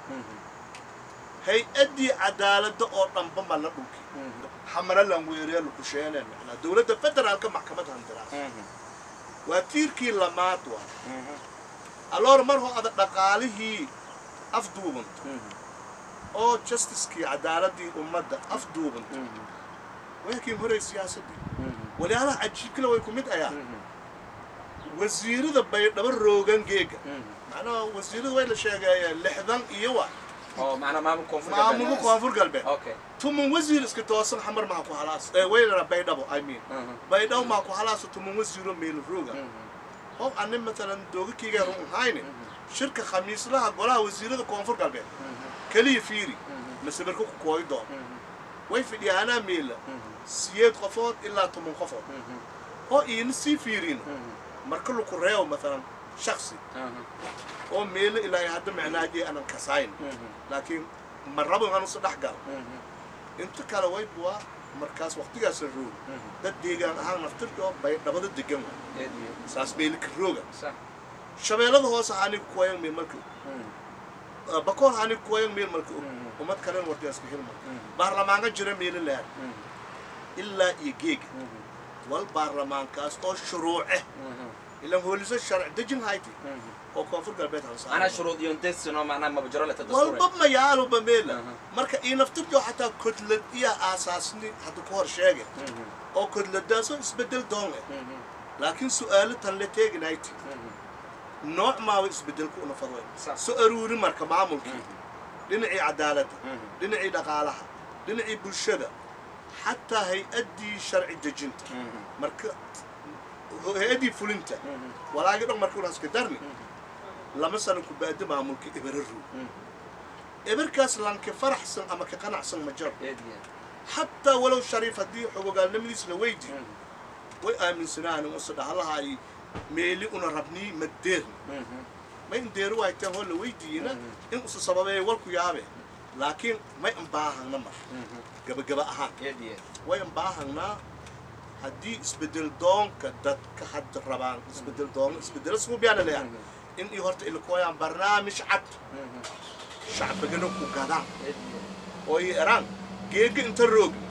[SPEAKER 3] hay-addii cadaaladda oo dhanba ma la dhulki xamara lan weeree lukusheeneen macnaa dowladda federaalka maxkamadda handiraas waa tiirkii lamaad waa aloor mar hoo ada dhaqaalihii afduubanta oo justicekii cadaaladii ummadda afduubanta waakii horay siyaasadii walyaalaha cajiibkale way ku mid ayaa wasiirada baydhabo roogan geega macnaha wasiirada way la sheegeeyeen lixdan iyo wa
[SPEAKER 2] oo macnaha maamul koonfur
[SPEAKER 3] maamulka koonfur galbeed
[SPEAKER 2] okay
[SPEAKER 3] tuman wasiir iska toosan xamar maha ku halaas ee waylana baydhabo i mean baydhabo maha ku halaasa tuman wasiiro meel rooga oo ani maalan doogakeyga run ahayne shirka khamiislaha golaha wasiirada koonfur galbeed keliya fiiri masabirka ku kooyi doon way fidhiyaanaa meela siyeed qofood ilaa toban qofood oo iina sii fiirino marka laku reebo maalan shaksi oo meelo ilaa hadda macnaajee aanan kasayn laakiin ma rabo inaan usa dhex galo inta kale way buwaa markaas waqtigaasa roog dad deegaan ahaan naftirka oo baydhabada degan wa
[SPEAKER 2] eediye
[SPEAKER 3] saas meeli ka rooga
[SPEAKER 2] sax
[SPEAKER 3] shabeellada hoose aniga kuwayan meel marka og bakool aniga kuwayan meel marka og ummad kalen wardiyaska hilma baarlamaanka jira meelo laad ilaa iyo geega wal baarlamaankaas oo shuruuce ilan hooliso sharci dejin hayti oo koonfur galbeed
[SPEAKER 2] ana
[SPEAKER 3] hansaa
[SPEAKER 2] shuruud iyo desino macnaha mabajaro leta
[SPEAKER 3] walba
[SPEAKER 2] dastuure
[SPEAKER 3] mayaaluba meela
[SPEAKER 2] Aha.
[SPEAKER 3] marka ii naftirjo xataa kodlad iya aasaasni hadda ku hor sheege oo kodladaasoo isbedel doon eh laakiin su-aalo tan la teeginayti nooc maaba isbedelku una fadway
[SPEAKER 2] Sax.
[SPEAKER 3] so aruuri marka maamulkii dhinacii cadaaladda dhinacii dhaqaalaha dhinacii bulshada xataa hay-addii sharci dejinta marka hay-addii fulinta walaagi dhan marka unaska darni lama sano ku baadi maamulka eberaru eberkaas lanka faraxsan ama ka qanacsan ma jaro xataa walow shariif haddii xogogaalnimadiis la weydi way aaminsanaan usa dhahalahay meeli una rabnii madeerni ma in deeru wayteen hoo la weydiiyena in usa sababeeya walku yaabe laakiin may anbaahangna mar gabagaba ahaan way anbaahangnaa haddii isbedel doonka dadka hadda rabaan isbedel doon isbedelo suubiyaana leeyahay in ii horta ilakooyaan barnaamij cad shacbigana ku gadaan oo ii eraan geega inta roogni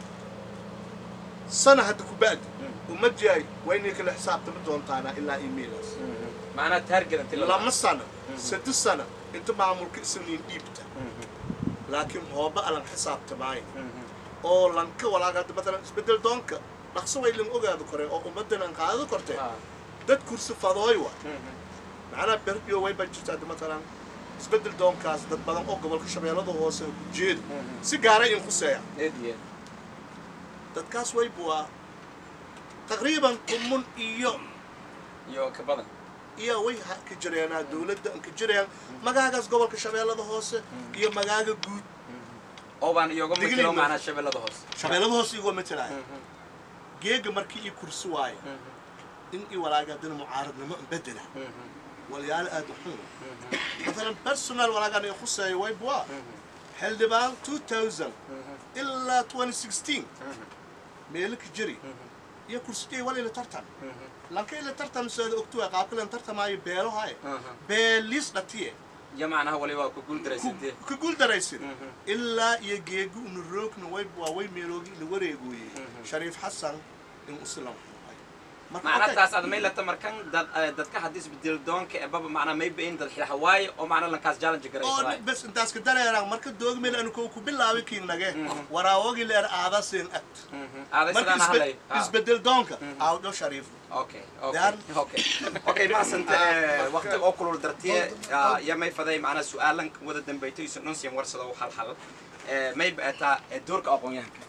[SPEAKER 3] sana hadda ku ba'di umad yahay waa inay kala xisaabtami doontaana ilaa iimaylaas
[SPEAKER 2] macnaha taarget inti
[SPEAKER 3] lama sana saddex sana inta maamulka isniin dhiibta laakiin hooba alan xisaabtamaayo oo lanka walaaga hadda matalan isbedel doonka dhaqso way lan ogaado kore oo ummaddan aan qaadado kortee dad kursi fadooy wa macnaha berbiyo way baa jirta hadda matalan isbedel doonkaas dad badan oo gobolka shabeellada hoose ku jeeda si gaaray in khuseeya dadkaas way buwaa taqriiban kumun iyo
[SPEAKER 2] iyo ka badan
[SPEAKER 3] iyo way ha- ka jireenaa dowladda aan ka jirayaan magaagaas gobolka shabeellada hoose iyo magaaga guud
[SPEAKER 2] oo baan iyoga
[SPEAKER 3] Digniin
[SPEAKER 2] matelo
[SPEAKER 3] ma-
[SPEAKER 2] macnaha shabeellada hoose
[SPEAKER 3] shabeellada hoose igoo matalaya geega markii ii kursi waayo in ii walaaga haddana mucaaradnimo an bedela walyaalo aad u xun مثلا personal walaagaan ay khuseeyo way buwaa xildhibaan 2000 ilaa 2016 meelo ka jiri iyo kursigay wal ila tartan lanka ila tartan seeda ogtuwa qaabkalan tartamaayo beelohaye beeliis dhatiye
[SPEAKER 2] iyo macnaha waliba ku guul daraysantee
[SPEAKER 3] ka guuldaraysid ilaa iyo geegu una roogna way waa way meeloogi ila wareegooye shariif xasan in usilan
[SPEAKER 2] macnaha taas aad may lata markan dad eh, dadka haddii isbedel doonka ee baba macnaha may bain dad xilxa waaye oo macnaha lankaas challenge
[SPEAKER 3] oo
[SPEAKER 2] garaysaday
[SPEAKER 3] bes intaas ka dareeraan marka doogmeel anu ko ku bilaabi kiignage waraawagi leer aadasin agt
[SPEAKER 2] aaday
[SPEAKER 3] marka
[SPEAKER 2] sidaan
[SPEAKER 3] isbe-
[SPEAKER 2] hadlay Ah.
[SPEAKER 3] isbedel doonka awdho shariif
[SPEAKER 2] okay okay
[SPEAKER 3] Daan.
[SPEAKER 2] okay okay maasanta waqti oo kulul dartiye ah, ya may faday macnaha su-aalan wada dambaytay isu nonsiyan warsado hal hal Eh, may baataa eh, doorka aqoon-yahanka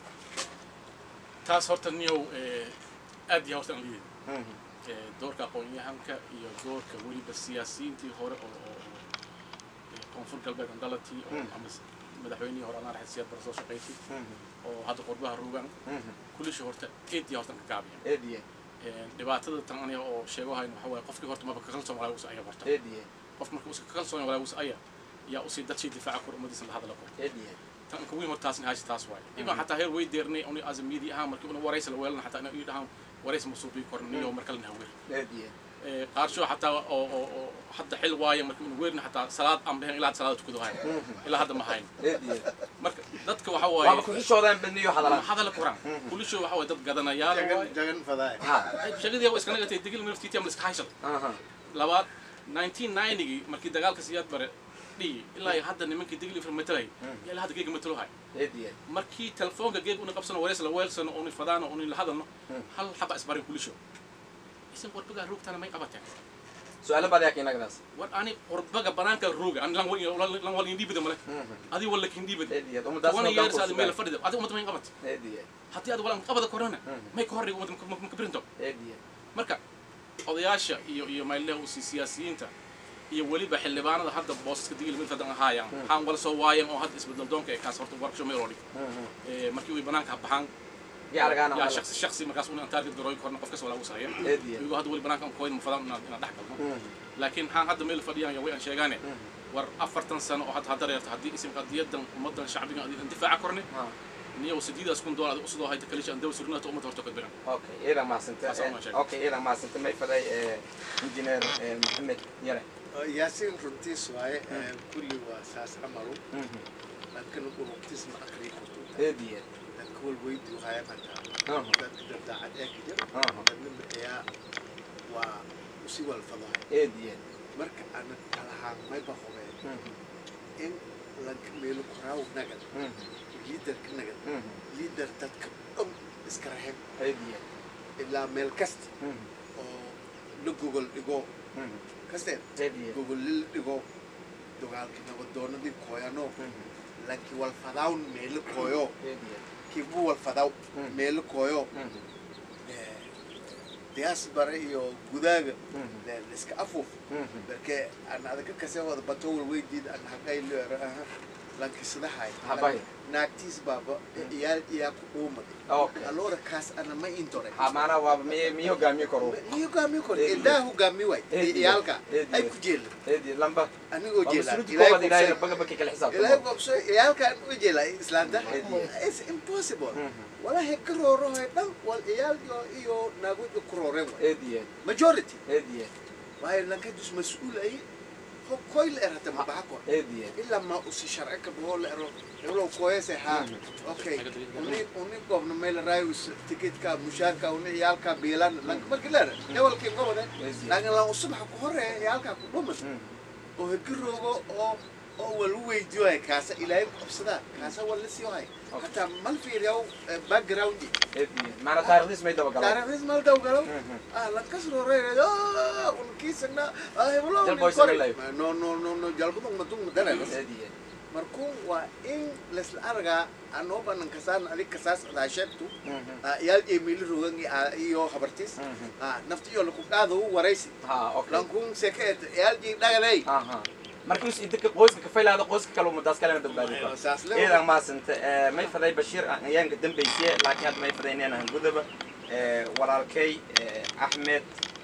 [SPEAKER 4] taas horta niyow eh, aad iyo horta aan liidi Eh, doorka aqoon-yahanka iyo doorka weliba siyaasiyiintii hore oo oo- oo, eh, koonfur galbeed andalatii oo ama s- madaxweynihii hore anaa raxid siyaad bara soo shaqaysay oo hadda qurbaha rugan kulishii horta eed iyo horta ka gaabiya
[SPEAKER 2] eediye
[SPEAKER 4] dhibaatada tan aniga oo sheegahayn waxa waaye qofkii horta maba ka kalsoon walaa usa aya barta
[SPEAKER 2] eediye
[SPEAKER 4] qof marka usa ka kalsoon walaa usa aya yaa usii dadshii difaaca kor ummadiisa la hadla kor
[SPEAKER 2] eediye
[SPEAKER 4] tan ka weyn horta taasna haysa taas waaye imaa xataa heer way deernay uni azamiyadii ahaan markii una waraysa la weelana xataa ina ii dhahaan waraysa ma suubii koran niyo mar kalena haweer
[SPEAKER 2] eediye
[SPEAKER 4] qaarsho xataa oo oo oo hadda xil waaye markii una weerna xataa salaad aan behen ilaa hadda salaada tukado hayn ilaa hadda ma hayn
[SPEAKER 2] eediye
[SPEAKER 4] marka dadka waxa
[SPEAKER 2] waaba
[SPEAKER 4] waaye
[SPEAKER 2] ku xishoodaan badniyo hadala
[SPEAKER 4] hadala koran kulisho waxa waaye dad gadanayaal
[SPEAKER 5] jagan
[SPEAKER 4] waaye
[SPEAKER 5] jagan fadaay
[SPEAKER 2] ha
[SPEAKER 4] shaqadii waa iska nagatay digil naftiitii ama iska haysada
[SPEAKER 2] aha
[SPEAKER 4] labaad 1990gii markii dagaalka siyaad bare dhihi ilaa iyo hadda nimankii digil ifra matalay yaa ilaa hadda geega matalo hay
[SPEAKER 2] eediye
[SPEAKER 4] markii telefoonka geeg una qabsano wareys la weelsano uni fadaano uni la hadalno hal xaba isbarin kulisho isin warbagaa roogtana may qabateen
[SPEAKER 2] su-aalo baad yaaka inagadaas
[SPEAKER 4] war ani warbaga banaanka rooga ani lan wal- lan wal indhiibida male adi walla kindhiibida
[SPEAKER 2] eediye ummadaas
[SPEAKER 4] wana years adi meel fadhida adi ummadda may qabat
[SPEAKER 2] eediye
[SPEAKER 4] haddii ad walan qabada korana may ka horriga ummadda maka birinto
[SPEAKER 2] eediye
[SPEAKER 4] marka odayaasha iyo iyo mayleh siyaasiyiinta iyo weliba xildhibaanada hadda boosaska digil mid hadan ahaayaan waxaan wala soo waayeen oo hadda isbedel doonka ee kaas horta warksho meel oo dhig Eh, markii way banaanka baxaan
[SPEAKER 2] yaa argaana
[SPEAKER 4] yaa shaksi shaksi markaas una target garoy korna qof kasta walaa usahaya
[SPEAKER 2] eediye
[SPEAKER 4] iyagu hadda weli banaanka kooyn ma fadaan inaad inaad dhex galno laakiin waxaan hadda meel fadhiyaan way aan sheegaane war afartan sano oo hadda hadda reerta haddii isim qadiyadan ummadan shacbigan adiin difaaca korne niyo sideedaas kun doolar usoo hayta kalisha aan dawa surnaato ummadda horta ka biran
[SPEAKER 2] okay iidan mahadsante
[SPEAKER 4] Taas oo ma sheegay.
[SPEAKER 2] okay iidan mahadsante may faday injineer maxamed yare
[SPEAKER 5] yaasiin runtiis waaye kulli waa saas camalu laakiin runtiis ma aqri karto
[SPEAKER 2] eediye
[SPEAKER 5] dadka walweydi waxaya mataa
[SPEAKER 2] Aha.
[SPEAKER 5] dadka dabdaacad ee ka jira
[SPEAKER 2] Aha.
[SPEAKER 5] dadnima ayaa waa usi walfadahay
[SPEAKER 2] eediyen
[SPEAKER 5] marka ana talahaan mayba hubeen in lanka meelo koraaw nagad liidarka nagad liidar dadka dhan iska raxib
[SPEAKER 2] eediyen
[SPEAKER 5] ilaa meel kasta oo la gogol dhigo kasteen
[SPEAKER 2] eediyen
[SPEAKER 5] gogol la dhigo dagaalkii nabadoonadii kooyano lanki walfadawn meelo kooyo
[SPEAKER 2] eediyen
[SPEAKER 5] kibu walfadaw
[SPEAKER 2] Mm.
[SPEAKER 5] meelo kooyo diaspora iyo gudaaga le- laiska afuuf marke aan adaka kase wada bato walweydiid aan haqaylo aha lankisadahay
[SPEAKER 2] Habay.
[SPEAKER 5] naagtiis baaba iyaal iyaa ku dhuumad
[SPEAKER 2] okay
[SPEAKER 5] alora kaas ana ma intore
[SPEAKER 2] ha maanaa waa mi mi hogaamiye karo
[SPEAKER 5] mi hogaami kor
[SPEAKER 2] Eh,
[SPEAKER 5] ilaa hogaami way
[SPEAKER 2] eh,
[SPEAKER 5] iyaalka
[SPEAKER 2] eh,
[SPEAKER 5] ay
[SPEAKER 2] eh.
[SPEAKER 5] ku jeela
[SPEAKER 2] eediyen lamba
[SPEAKER 5] anigoo
[SPEAKER 2] waa
[SPEAKER 5] jeela
[SPEAKER 2] mas-uuliyadda koowaad ilaahay
[SPEAKER 5] ilaahay
[SPEAKER 2] baga baki kala
[SPEAKER 5] ilaahay
[SPEAKER 2] xisaabtamo
[SPEAKER 5] gobso iyaalkaan u jeela islaanta
[SPEAKER 2] Eh,
[SPEAKER 5] it's impossible
[SPEAKER 2] Mhm.
[SPEAKER 5] walahi ka roorohay dhan wal iyaal iyo iyo naagoodka ku rooreen way
[SPEAKER 2] eediyen
[SPEAKER 5] majority
[SPEAKER 2] eediyen
[SPEAKER 5] waayo lankadus mas-uul ay ho- koy la erata mabaxa kor
[SPEAKER 2] eediyen
[SPEAKER 5] ilaa ma usi sharci ka bahoo la ero heblow kooyase haa okay uni uni gobna meel raayus tikitka mushaarka uni iyaalka biilan lanka marki leera hebelkii gobode laakiin lan usubaxa ku horeeya iyaalka ku dhuman oo hegi roogo oo oo walu weydiyo hay kaasa ilaahay qabsadaa kaasa waa la siiyo hay hataa mal fiiriyaw backgroundi
[SPEAKER 2] eediyen maanaa taarikhdiis may daba galaan
[SPEAKER 5] taariikhdiis mal daw galo ah lankas roreeyo unkiisagna ah heblow
[SPEAKER 2] Jal
[SPEAKER 5] nin
[SPEAKER 2] boys
[SPEAKER 5] kore
[SPEAKER 2] alive.
[SPEAKER 5] no no no no jalbadung madung madareeras
[SPEAKER 2] eediyen
[SPEAKER 5] markuu waa in laisla argaa anoo banan kasaan adig kasaas adaa sheegtu iyaal emili rogan iyo habartis nafti iyo laku qaado u waraysi
[SPEAKER 2] ha okay
[SPEAKER 5] lankun sekeet iyaal jii dhagaley
[SPEAKER 2] aha markiis inta qoyska ka faylaada qoyska kale umadaas kalena badbaadi karo
[SPEAKER 5] saas le
[SPEAKER 2] ciidan maasanta may faday bashiir ayaanka dambaysiye laakiin hadda may fadayneen aan gudaba walaalkay axmed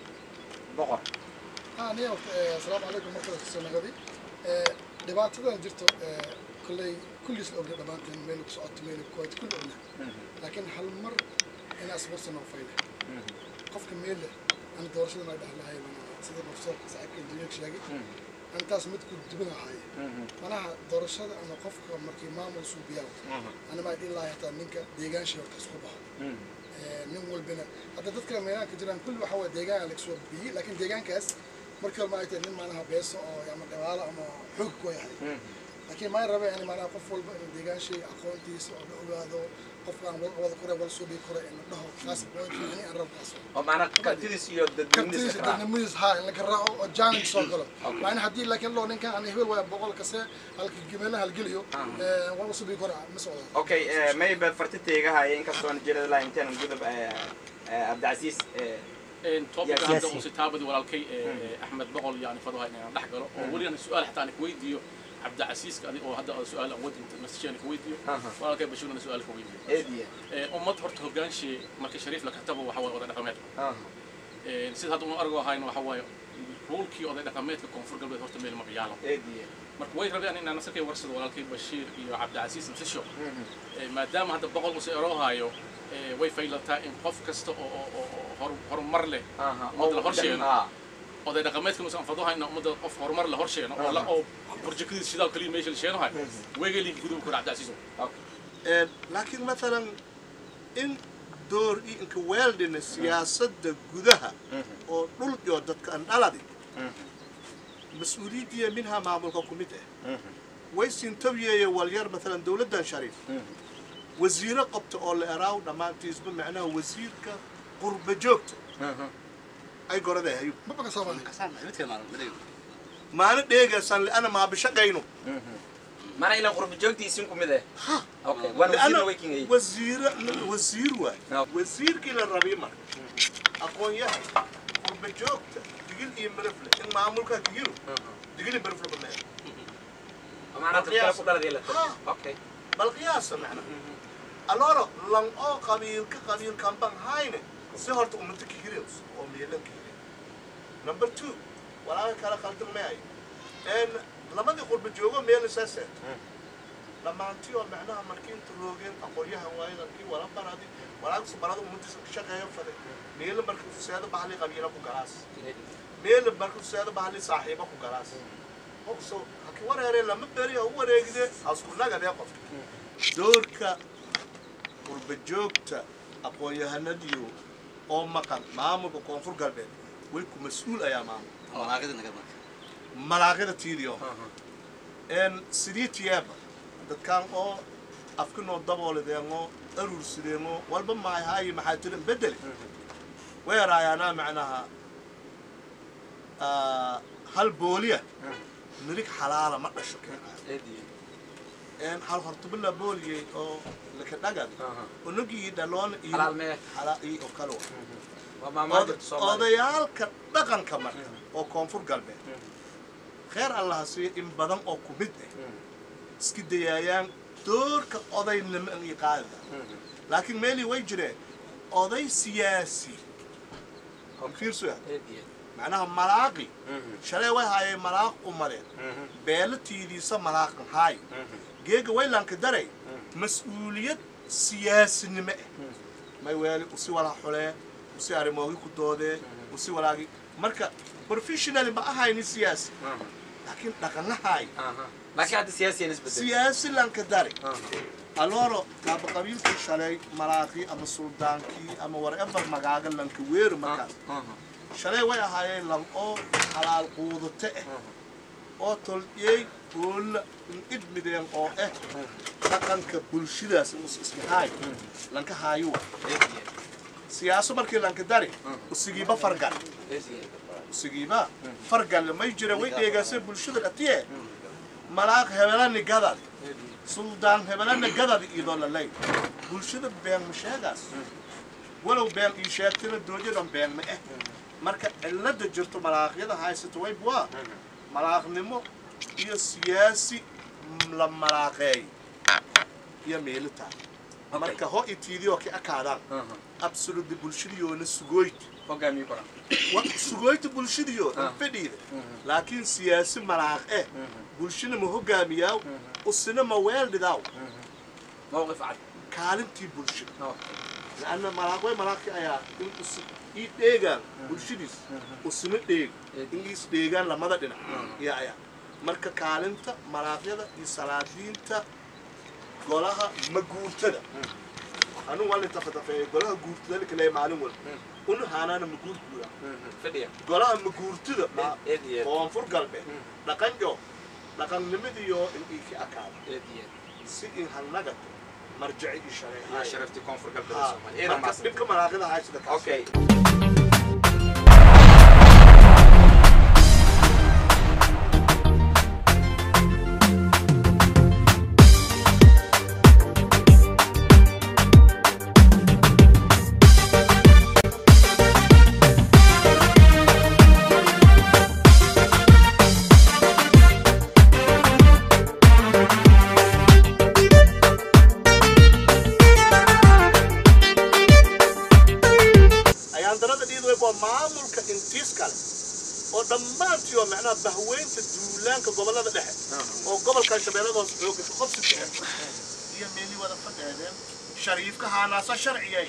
[SPEAKER 2] boqor
[SPEAKER 7] ها نيا السلام عليكم مركز السنغدي dhibaatadan jirto kolley kulliis la ogna dhammaanteen meel ku socoto meel ku koyto kulli ogna laakiin hal mar inaa isbarsan oo fayda qofka meel leh ana doorashada maa dhahlahay sida profesorka saaxiibka injineerka sheegay antaas mid ku duban ahaaye manaha doorashada ama qofka markii maamul suubiyaa ana maa dhihi lahay hataa ninka deegaanshay horta isku baxo nin walbana hadda dadka meelaanka jiraan kulli waxa waa deegaan lagasoo bixiyey laakiin deegaankaas markii hore maay tahay nin maanaha beeso oo ama dhawaalo ama xoog ku yahay laakiin maa rabe yani maanaha qof walba inuu deegaanshay aqoontiisa oo la ogaado qofkaan wal wada kore wal suubi kore in la dhaho kaas ani aan rabkaas
[SPEAKER 2] oo maanaa kartidiis iyo dadweynidiis
[SPEAKER 7] kartiisa
[SPEAKER 2] ka raac
[SPEAKER 7] dadnimadiis haa in la garaaco oo jaanig soo galo maana haddii laakiin loo ninkan aan hebel waaya boqol kase halka gemeelaha halgeliyo wal suubi kore ma socdo
[SPEAKER 2] okay mayba fartitayga haya inkastoon jirada laa intaan gudub cabdicasiis
[SPEAKER 4] topic
[SPEAKER 2] Yes.
[SPEAKER 4] hadda uu sitaabadi walaalkay ee, axmed boqol yani faduha inaan dhex galo oo weli aan su-aal xataa aan kuweydiiyo cabdicasiiska adi oo hadda aan su-aal aan wadinta masajeen kuweydiiyo
[SPEAKER 2] Aha.
[SPEAKER 4] walaalkay bashiirna su-aal kuweydiiyo
[SPEAKER 2] eediye
[SPEAKER 4] Ee, ummad horta hogaanshe marka shariif la katabo waxa waaye oday dhaqameed Ee, sida hadda unu argo ahayno waxa waaye roolkii oday dhaqameedka koonfur galbeed horta meel ma ciyaalo
[SPEAKER 2] eediye
[SPEAKER 4] marka way rabeen inaan nasarkay warsado walaalkay bashiir iyo cabdicasiis msisho Ee, maadaama hadda boqol use eroohayo ee, way faylataa in qof kasta oo oo- oo oo hor- horumar leh ummadda la horsheeno oday dhaqameedkan usan faduhayna ummadda qof horumar la horsheeno oo la oo burjukadiis shidaal kaliya meesha la sheenohay weegeelin guduba kor cabdicasiiso
[SPEAKER 3] laakiin maalan in door iyo inka weeldhina siyaasadda gudaha oo dhul iyo dadka aan dhaladi mas-uuliyaddiya minhaa maamulka ku mid ah way sintawiyeeye walyar maalan dowladdan shariif wasiiro qabta oo la eraaw dhammaantiisba macnaha wasiirka qurba joogta ay goraday hayub
[SPEAKER 7] ma baka soo baaday
[SPEAKER 6] kasaan midka maalan madayga
[SPEAKER 3] maana dheegaysan li'ana maabishaqayno
[SPEAKER 2] mana ilan qurba joogtiisin ku mid eh okay waan wasiirna way kingay
[SPEAKER 3] wasiir wasiir waay
[SPEAKER 2] No.
[SPEAKER 3] wasiirkii la rabi marka aqoon-yahan qurba joogta digil iyo mirifle in maamulka digilu digil iyo mirifle ku leeyahay
[SPEAKER 2] maanaa dad kale ku dhaladii la
[SPEAKER 3] Ha.
[SPEAKER 2] okay
[SPEAKER 3] bal qiyaasa macna aloro lang oo qabiilka qabiilkan ban hayne si horta ummadda ka hirews oo meelan ka hire number two walaaga kala qaldan maayo een labadii qurba joogo meel isaaseed dhammaantii oo macnaha markii inta roogeen aqoon-yahan waayidankii wala baradi walaagsu barada ummaddiisa ka shaqeeyo faday meela marka tuseeda bahali qabiila ku galaas meela marka tuseeda bahali saaxiiba ku galaas qofso haki wareere lama beri ha u wareegide hasku nagadee qofka doorka qurba joogta aqoon-yahanadiyo oo maqan maamulka koonfur galbeed way ku mas-uul ayaa maamul
[SPEAKER 6] malaaqida naga marka
[SPEAKER 3] malaaqida tiidiyo een sidii tiyaaba dadkaan oo afkinoo daboolideenoo aruursideenoo walba mahay haayi maxaa tirin bedele weeraayaanaa macnaha ah, hal booliya mirig xalaala ma dhasho keenayo een hal hortubila booliyey oo laka dhagad unugii dhaloon iyo
[SPEAKER 2] Xalaal mee?
[SPEAKER 3] xalaa iyo oo kale wa
[SPEAKER 2] waa maamaha jirta soomaaliya
[SPEAKER 3] odayaalka dhaqanka marka oo koonfur galbeed kheer allaha siiyo in badan oo ku mid ah iska dayaayaan doorka odaynimo iyo qaadida laakiin meelii way jireen oday siyaasi fiirsuya macnaha malaaqi shalay way haayeen malaaq umadeen beelo tiidiisa malaaqan haay geega waylanka daray mas-uuliyad siyaasinimo ah may weeli usi walaa xulee usi arrimoogi ku doodee usi walaagi marka professionally ma ahayni siyaasi laakiin dhaqanahaay
[SPEAKER 2] laakiin hadda siyaasiyan isbedel
[SPEAKER 3] siyaasi lanka dari aloro taaba qabiilkii shalay malaaqii ama suldaankii ama whatever magaaga lanka weeri markaas shalay way ahaayeen lan oo xalaal quudate ah oo toliyey goolla idmideen oo ah dhaqanka bulshadaas us ismahaay lanka haayuwa siyaaso markii lanka dari usigiiba fargal usigiiba fargal may jira way dheegaasay bulshada dhatiye malaaq hebelani gadad suldaan hebelani gadad idoo lalay bulshada been ma sheegaas walow been ii sheegtina doojadan been ma ah marka cilada jirto malaaqyada haysata way buwaa malaaqnimo iyo siyaasi la malaaqeey iyo meelitaan marka ho itiidiyoo ka akaadaan absolutely bulshadiyoona sugooyd
[SPEAKER 2] hogaamiye koran
[SPEAKER 3] wa sugooyta bulshadiyo fadhiida laakiin siyaasi malaaq eh bulshana ma hogaamiyaaw usina ma weeldhidaaw
[SPEAKER 2] mowqif cad
[SPEAKER 3] kaalintii bulshada
[SPEAKER 2] Oo.
[SPEAKER 3] لأن ملاقوي ملاقي أيا إن أس إيديجان بولشيديس أسمع ديج إن إيس ديجان لما ده دنا يا أيا مركا كالنتا ملاقي ده يسالاتين تا قولها مجورت ده أنا والله تفت في قولها جورت ده لكن لا معلوم ولا أنو هانا أنا مجورت بولا
[SPEAKER 2] fadhiya
[SPEAKER 3] قولها مجورت ده ما
[SPEAKER 2] eed iyo eed
[SPEAKER 3] هو أنفر قلبه لكن جو لكن نمدي يو إن إيك أكاد
[SPEAKER 2] eed iyo eed
[SPEAKER 3] سي إن هالنجت مرجعي
[SPEAKER 2] yaa
[SPEAKER 3] الشريعة
[SPEAKER 2] sharaftii koonfur galbeed
[SPEAKER 3] آه.
[SPEAKER 2] soomaaliya eedan
[SPEAKER 3] marka
[SPEAKER 2] maasan
[SPEAKER 3] dhibka malaaqida haysada kaas
[SPEAKER 2] okay
[SPEAKER 3] ayaan darada dhiid way waa maamulka intiis kale oo dhammaantii oo macnaha bahweynta duulaanka gobollada dhexe oo gobolkan shabeellada hoose xooga ka qobsi fiican iyo meelii wada fadheedeen shariifka haanaasa sharciyay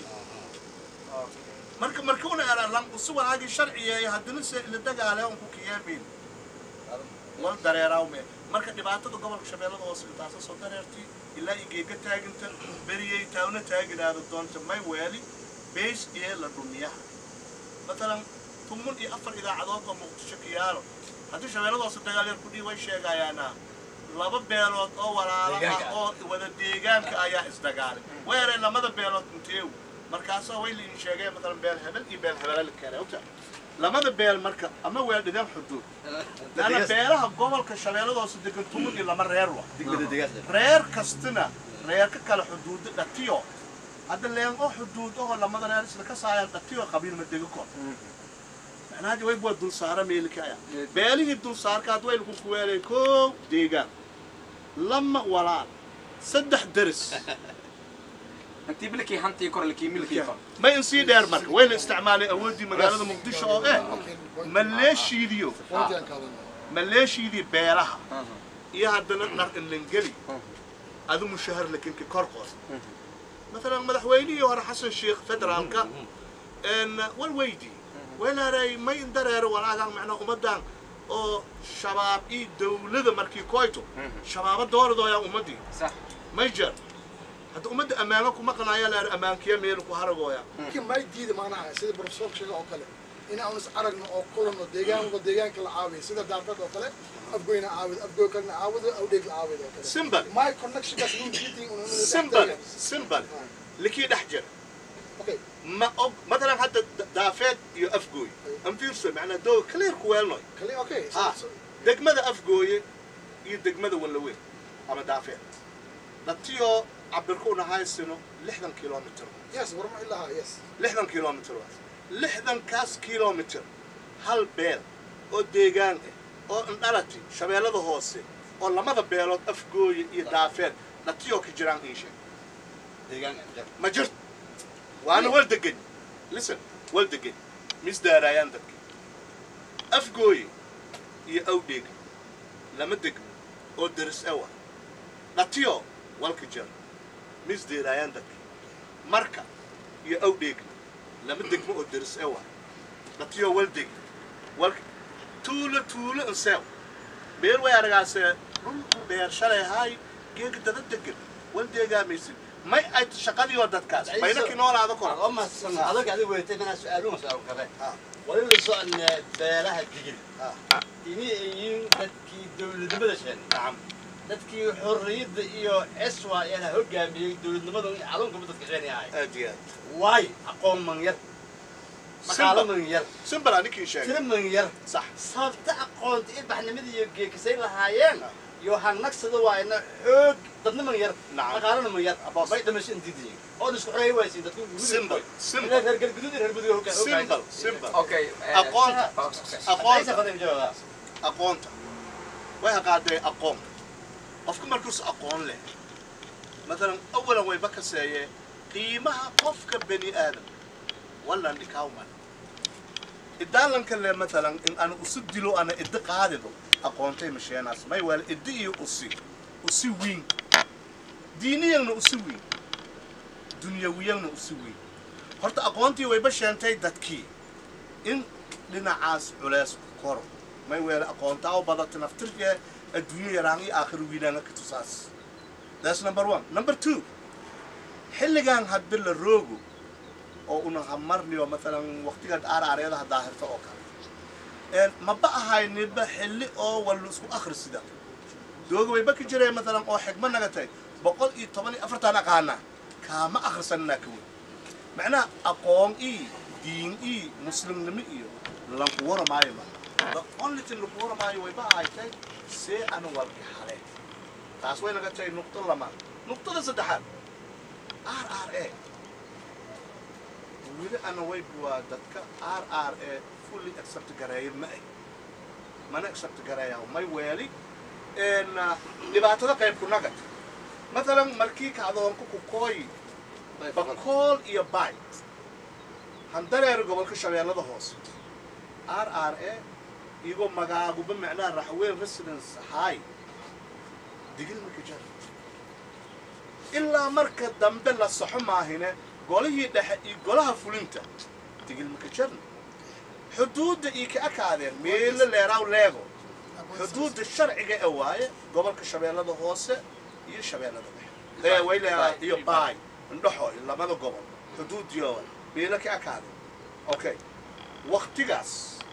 [SPEAKER 3] marka markuuna eralan usi walaagii sharciyeey haddana se ila dagaale on ku kiyeemin wal dareeraawme marka dhibaatada gobolka shabeellada hoose intaasa soo dareertay ilaa igeega taaginta beriyey taawna taaginaada doonta may weeli beys iyo la dhumiyaha matalan tumun iyo afar idaacadood oo muqdisho ka yaalo haddii shabeellada hoose dagaal yar kudhii way sheegayaana laba beelood oo walaalo ah oo wada deegaanka ayaa isdagaalay weereen lamada beelood inteew markaasaa way liin sheegeen matalan beel hebel iyo beel hebele la keenay ogta lamada beel marka ama weel dhideen xuduud laana beelaha gobolka shabeellada hoose degan tumun iyo lama reer wa
[SPEAKER 6] degmada degaas
[SPEAKER 3] reer kastina reerka kale xuduuda dhatiyo hadda leen oo xuduud oo lamada reer isla ka saayaan dhatiyo qabiil ma dego kor macnaha way bua dul saara meelka aya beelihii dul saarka had way lagu kuweelay koow deegaan lama walaal saddex deris
[SPEAKER 2] intii bilkii hantii kor lakii milkii kor
[SPEAKER 3] ma in sii dheer marka wayna isticmaalay awooddii magaalada muqdisho oo eh maleeshiidiyo
[SPEAKER 7] Fawdiyan kaalana.
[SPEAKER 3] maleeshiidii beelaha iyo haddana dhar inlangeli adu mushahar lakinka kor qoos مثلا مدحويني ورا حسن شيخ فدرالكا ان والويدي ولا راي ما يندرر ولا كان معنا امدان او شباب اي دولده مركي كويتو شباب دور دو يا امدي
[SPEAKER 2] صح
[SPEAKER 3] ما يجر hadda ummadda ammaano kuma qanaya la ammaankiya meel ku haragooya
[SPEAKER 7] laakiin may diida macnaha sida professor sheega oo kale in aan is aragno oo kulanno deegaan walba deegaanka la caawiyo sida daafad oo kale afgoyna caawido afgoy kalena caawido awdheeg la caawido oo kale
[SPEAKER 3] simple
[SPEAKER 7] my connectionkaas inuu meeting unu
[SPEAKER 3] simple simple likii dhex jira
[SPEAKER 7] okay
[SPEAKER 3] ma og matalan hadda da- daafeed iyo afgooy an fiirso macnaa doo clear ku weelnoy
[SPEAKER 7] kali okay
[SPEAKER 3] ha degmada afgooye iyo degmada wallaweyn ama daafeed datiyoo cabirku nahaysino lixdan kilomitr
[SPEAKER 7] yes warma ilaha yes
[SPEAKER 3] lixdan kilomitr waas lixdankaas kilomitr hal beel oo deegaan ah oo indhalati shabeellada hoose oo lamada beelood afgooye iyo daafeed datiyoo ka jiraan ii sheeg
[SPEAKER 6] deegaan jar
[SPEAKER 3] ma jirto waana wal degan listen wal degan misdaaraayaan dadka afgooye iyo awdheega lama degmo oo daris awa dhatiyo walka jar misdeeraayaan dadka marka iyo awdheegna lama degmo oo daris awa dhatiyo wal deg walka tuulo tuulo inseew meel way aragaasee dhul beer shalay haay geega dada degan wal deegaamaysid may ay shaqadii oo dadkaas bayna kinoolaada kor
[SPEAKER 6] oo mahadsan adag adiga weetay mana su-aaluhu su-aal kabe
[SPEAKER 3] Ah.
[SPEAKER 6] wali la soconna beelaha digil
[SPEAKER 3] Ah.
[SPEAKER 6] ini ay yihiin dadkii dowladnimada sheen
[SPEAKER 3] nacam
[SPEAKER 6] dadkii xorriyadda iyo eswa eena hogaamiyey dowladnimada iyo calankuba dadka sheen ahay
[SPEAKER 3] aad iyo aad
[SPEAKER 6] waay aqoon man yar maqaalo man yar
[SPEAKER 3] simbal aninkii sheegay
[SPEAKER 6] tiro man yar
[SPEAKER 3] sax
[SPEAKER 6] sababta aqoonta iyo baxnimada iyo geekasay lahaayeen
[SPEAKER 3] Ah.
[SPEAKER 6] iyo hanagsada waayna xoog dadna man yar
[SPEAKER 3] Nacam.
[SPEAKER 6] maqaalana man yar
[SPEAKER 3] Abbas.
[SPEAKER 6] bay dhamasho intidiin oo isku xoreey waysiin dadku
[SPEAKER 3] Simple, simple.
[SPEAKER 6] reer reer galguduud iyo reer mudug hogaa
[SPEAKER 3] simbal simbal
[SPEAKER 2] okay
[SPEAKER 3] aqoonta
[SPEAKER 6] aqoonta
[SPEAKER 3] aqoonta aqoonta way haqaaday aqoon qofka markuus aqoon leh matalan awalan wayba kaseeyee qiimaha qofka bani aadam wallan dhikawman idaalanka le matalan in ana usu dilo ana iddi qaadido aqoontay masheenaas may waala iddi iyo usi usi wiin diiniyagna usi wiin dunyawiyagna usi wiin horta aqoontii wayba sheentay dadkii in dhinacaas culeys ku koro may weele aqoontaa u badata naftirkee adduunyo yaraan iyo aakhir wiinaanga ka tusaas that's number one number two xilligan hadba la roogo oo una hamarniyo matalan waqtigan aaraareeda haddaa hirto oo kale een maba ahayniba xilli oo wallu isku akhrisida dooga wayba ka jireen matalan oo xigma nagatay boqol iyo toban iyo afartan aqaana kaama akhrisananaa ka weyn macnaha aqoon ii diin ii muslimnimo iyo lanku waramaayo ma the only thing laku waramaayo wayba ahaytay see ana walki hale taas way naga tahay nuqdo lama nuqdada saddexaad r r a weli ana wayb waa dadka r r a fully accept gareeya ma ay mana accept gareeya may weeli een dhibaatada qayb ku nagad matalan markii kacdoonku ku kooyi bakool iyo bayt handareer gobolka shabeellada hoose r r a iyagoo magaaguba macnaha raxweyn residence hay digil marka jar ilaa marka dambe la saxo maahine golihii dhexe iyo golaha fulinta digil marka jarna xuduudda iyo ka akaadeen meelo leeraaw leego xuduudda sharciga ee waaye gobolka shabeellada hoose iyo shabeellada dhexe ee way leedahay iyo baay indhaxo labada gobol xuduudiyo meelo ka akaadeen okay waqtigaas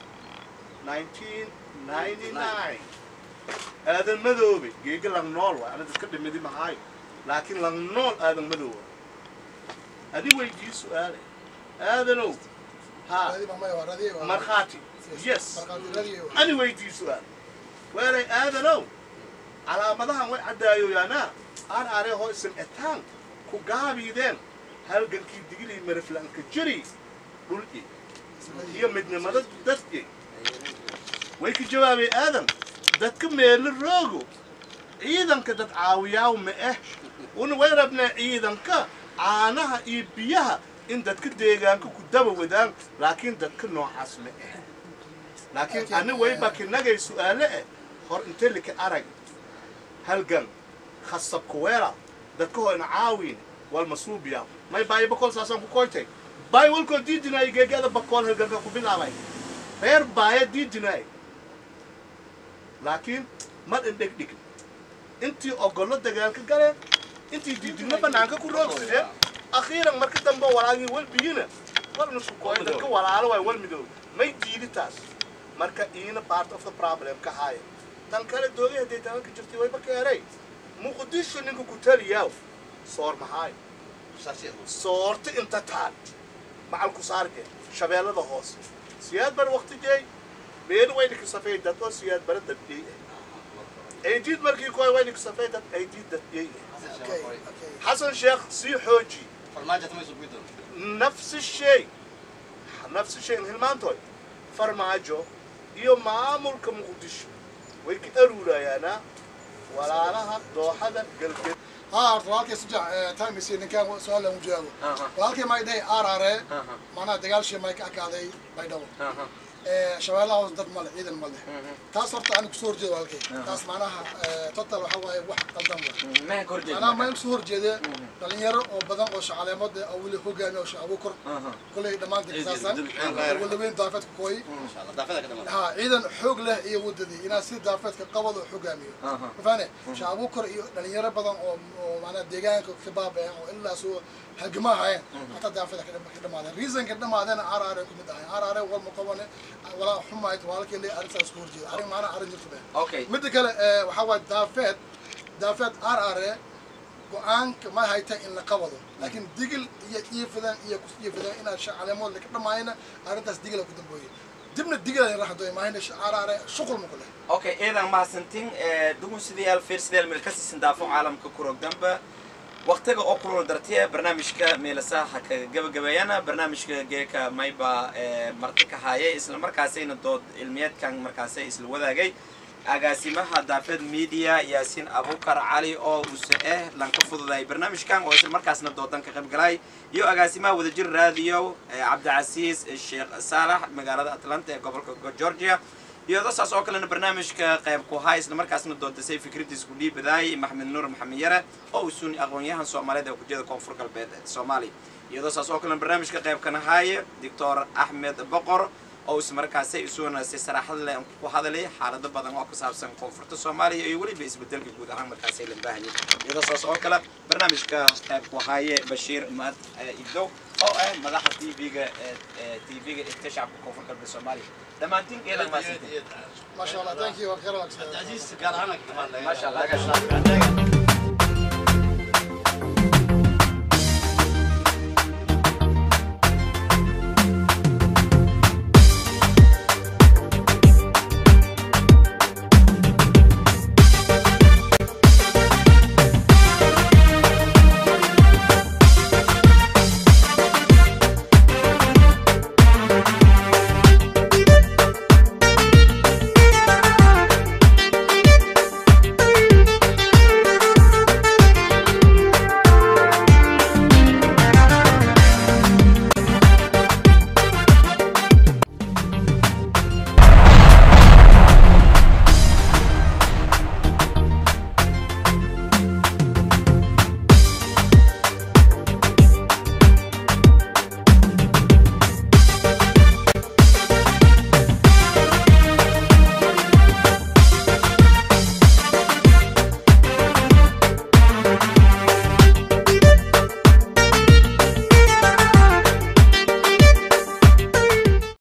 [SPEAKER 3] 1999 aadan madoobe geega lang nool waay ana dadka dhimidi mahaayo laakiin lang nool aadan madooba adi weydii su-aale aadanow ha
[SPEAKER 7] radii baa maya waa radii waa
[SPEAKER 3] markhaati yes
[SPEAKER 7] markhaati radii waa
[SPEAKER 3] ani weydii su-aal waalay aadanow calaamadahan way caddaayoyaanaa aan aree hoo isan etaan ku gaabiideen halgankii digilii mariflanka jiri dhul'i iyo midnimada dadki way ka jawaabay aadan dadka meelo roogo ciidanka dad caawiyaaw ma ah una way rabnaa ciidanka caanaha iyo biyaha in dadka deegaanka ku daba wadaan laakiin dadka noocaas ma ah laakiin ani wayba kinagay su-aale eh hor inte lika arag halgan khasab kuweela dadka hoyna caawin wal masuubiya may baayo bakool saasaan ku koytay baay walkoo diidinaay geegada bakool halganka ku bilaabay reer baaya diidinaay laakiin mar indheg dhigin intii ogollo dagaalka galeen intii diidinna banaanka ku roogsideen akhiiran marka dambe walaagii walbiyina walna sukooy dadka walaalo waay wal midoob may diidi taas marka iina part of the problem ka haaya tan kale doogay hadday tabanka jirtay wayba keenay muqdisho ninka ku taliyaaw soor maxaay soorta inta taal macal ku saarge shabeellada hoose siyaad bar waqti jeey meel wayna ka safay dad oo siyaad bara dadiyey aydiid markii koy wayna ka safay dad aydiid dadiyey
[SPEAKER 7] Okay, okay.
[SPEAKER 3] xasan sheekh sii xooji
[SPEAKER 6] farmaajo tamay soo guido
[SPEAKER 3] نفس الشيء نفس الشيء hilmaantood farmaajo iyo maamulka muqdisho way ka aruurayaan walaalaha dooxada galbeed
[SPEAKER 7] ها horta walaalkay sujac time isi ninkaan su-aal aan u jawaabo
[SPEAKER 2] Aha.
[SPEAKER 7] walaalkay may dhahay arare
[SPEAKER 2] Aha.
[SPEAKER 7] macnaha dagaalshii may ka akaaday baydhabo
[SPEAKER 2] Aha.
[SPEAKER 7] shabeellaha hoos dad male ciidan male taas horta aan kusoo horjeeda walaalkay taas macnaha total waxa waaye wax qaldan wa
[SPEAKER 2] maxaa ka horjeeda
[SPEAKER 7] macnaha mayaan kusoo horjeeda dhalinyaro oo badan oo shaqaaleemada oo weli hogaamiya oo shaqabo kor kolley dhammaantiin kasaasan walaweyn daafeedka kooyi
[SPEAKER 6] inshallah daafada ka dhamaan
[SPEAKER 7] ها ciidan xoog leh iyo wadadii inaa si daafeedka qabad oo xogaamiyo
[SPEAKER 2] Aha.
[SPEAKER 7] mafahane shacabo kor iyo dhalinyaro badan oo oo maanaa deegaanka ka baabeen oo ilaa soo halgamaa hayeen hataa daafeedka ka dhama- ka dhamaadeen reasonka dhamaadeen araare ku mid ahay araare walma qabane walaa xumayd walaalkii le arrintaas ku horjeeda arrin maanaa arrin jirta been
[SPEAKER 2] okay
[SPEAKER 7] midda kale eh, waxaa waaye daafeed daafeed araare go-aanka ma hayta in la qabado laakiin digil iyo iifadan iyo kus iifadan inaad shacaleemood ka dhamaayna arrintaas digila ku dambooye dibna digila raxdo maahina araare shuqul ma ku leh
[SPEAKER 2] okay eedan mahadsantin dugun sidayaal fiirsidayaal meel kasii daafo caalamka kurogdanba waqtiga oo kulul dartiya barnaamijka meelasaha ka gabagabeeyana barnaamijka geeka mayba marti ka haayay isla markaasayna dood cilmiyeedkan markaasay isla wadaagay agaasimaha daafeed media yaasiin abukar cali oo use eh lanka fududay barnaamijkan oo isla markaasna doodan ka qayb galay iyo agaasimaha wadajir radio cabdicasiis sheekh saalax magaalada atlanta ee gobolka georgia iyo dasaas oo kalena barnaamijka qayb ku haa isla markaasna doodasay fikradiis ku dhiibadaay maxamed nuur maxamed yare oo usuun aqoon-yahan soomaaliyeed ee kujiyada koonfur galbeed ee soomaaliya iyo dasaas oo kalena barnaamijka qayb kana haaye doctor axmed boqor oo is markaasay isuuna si saraaxad leh ku hadalay xaalado badan oo ku saabsan koonfurta soomaaliya iyo weliba isbedelka guud ahaan markaasay la baahanyay iyo dasaas oo kale barnaamijka qayb ku haaye bashiir maad idow oo ah madaxa tv-ga tv-ga ee shacabka koonfur galbeed soomaaliya dhammaantiin geedan maasintin
[SPEAKER 7] ما شاء الله ثانك يو خير
[SPEAKER 6] عزيز gaar ahaan ka dhamaan
[SPEAKER 2] ما شاء الله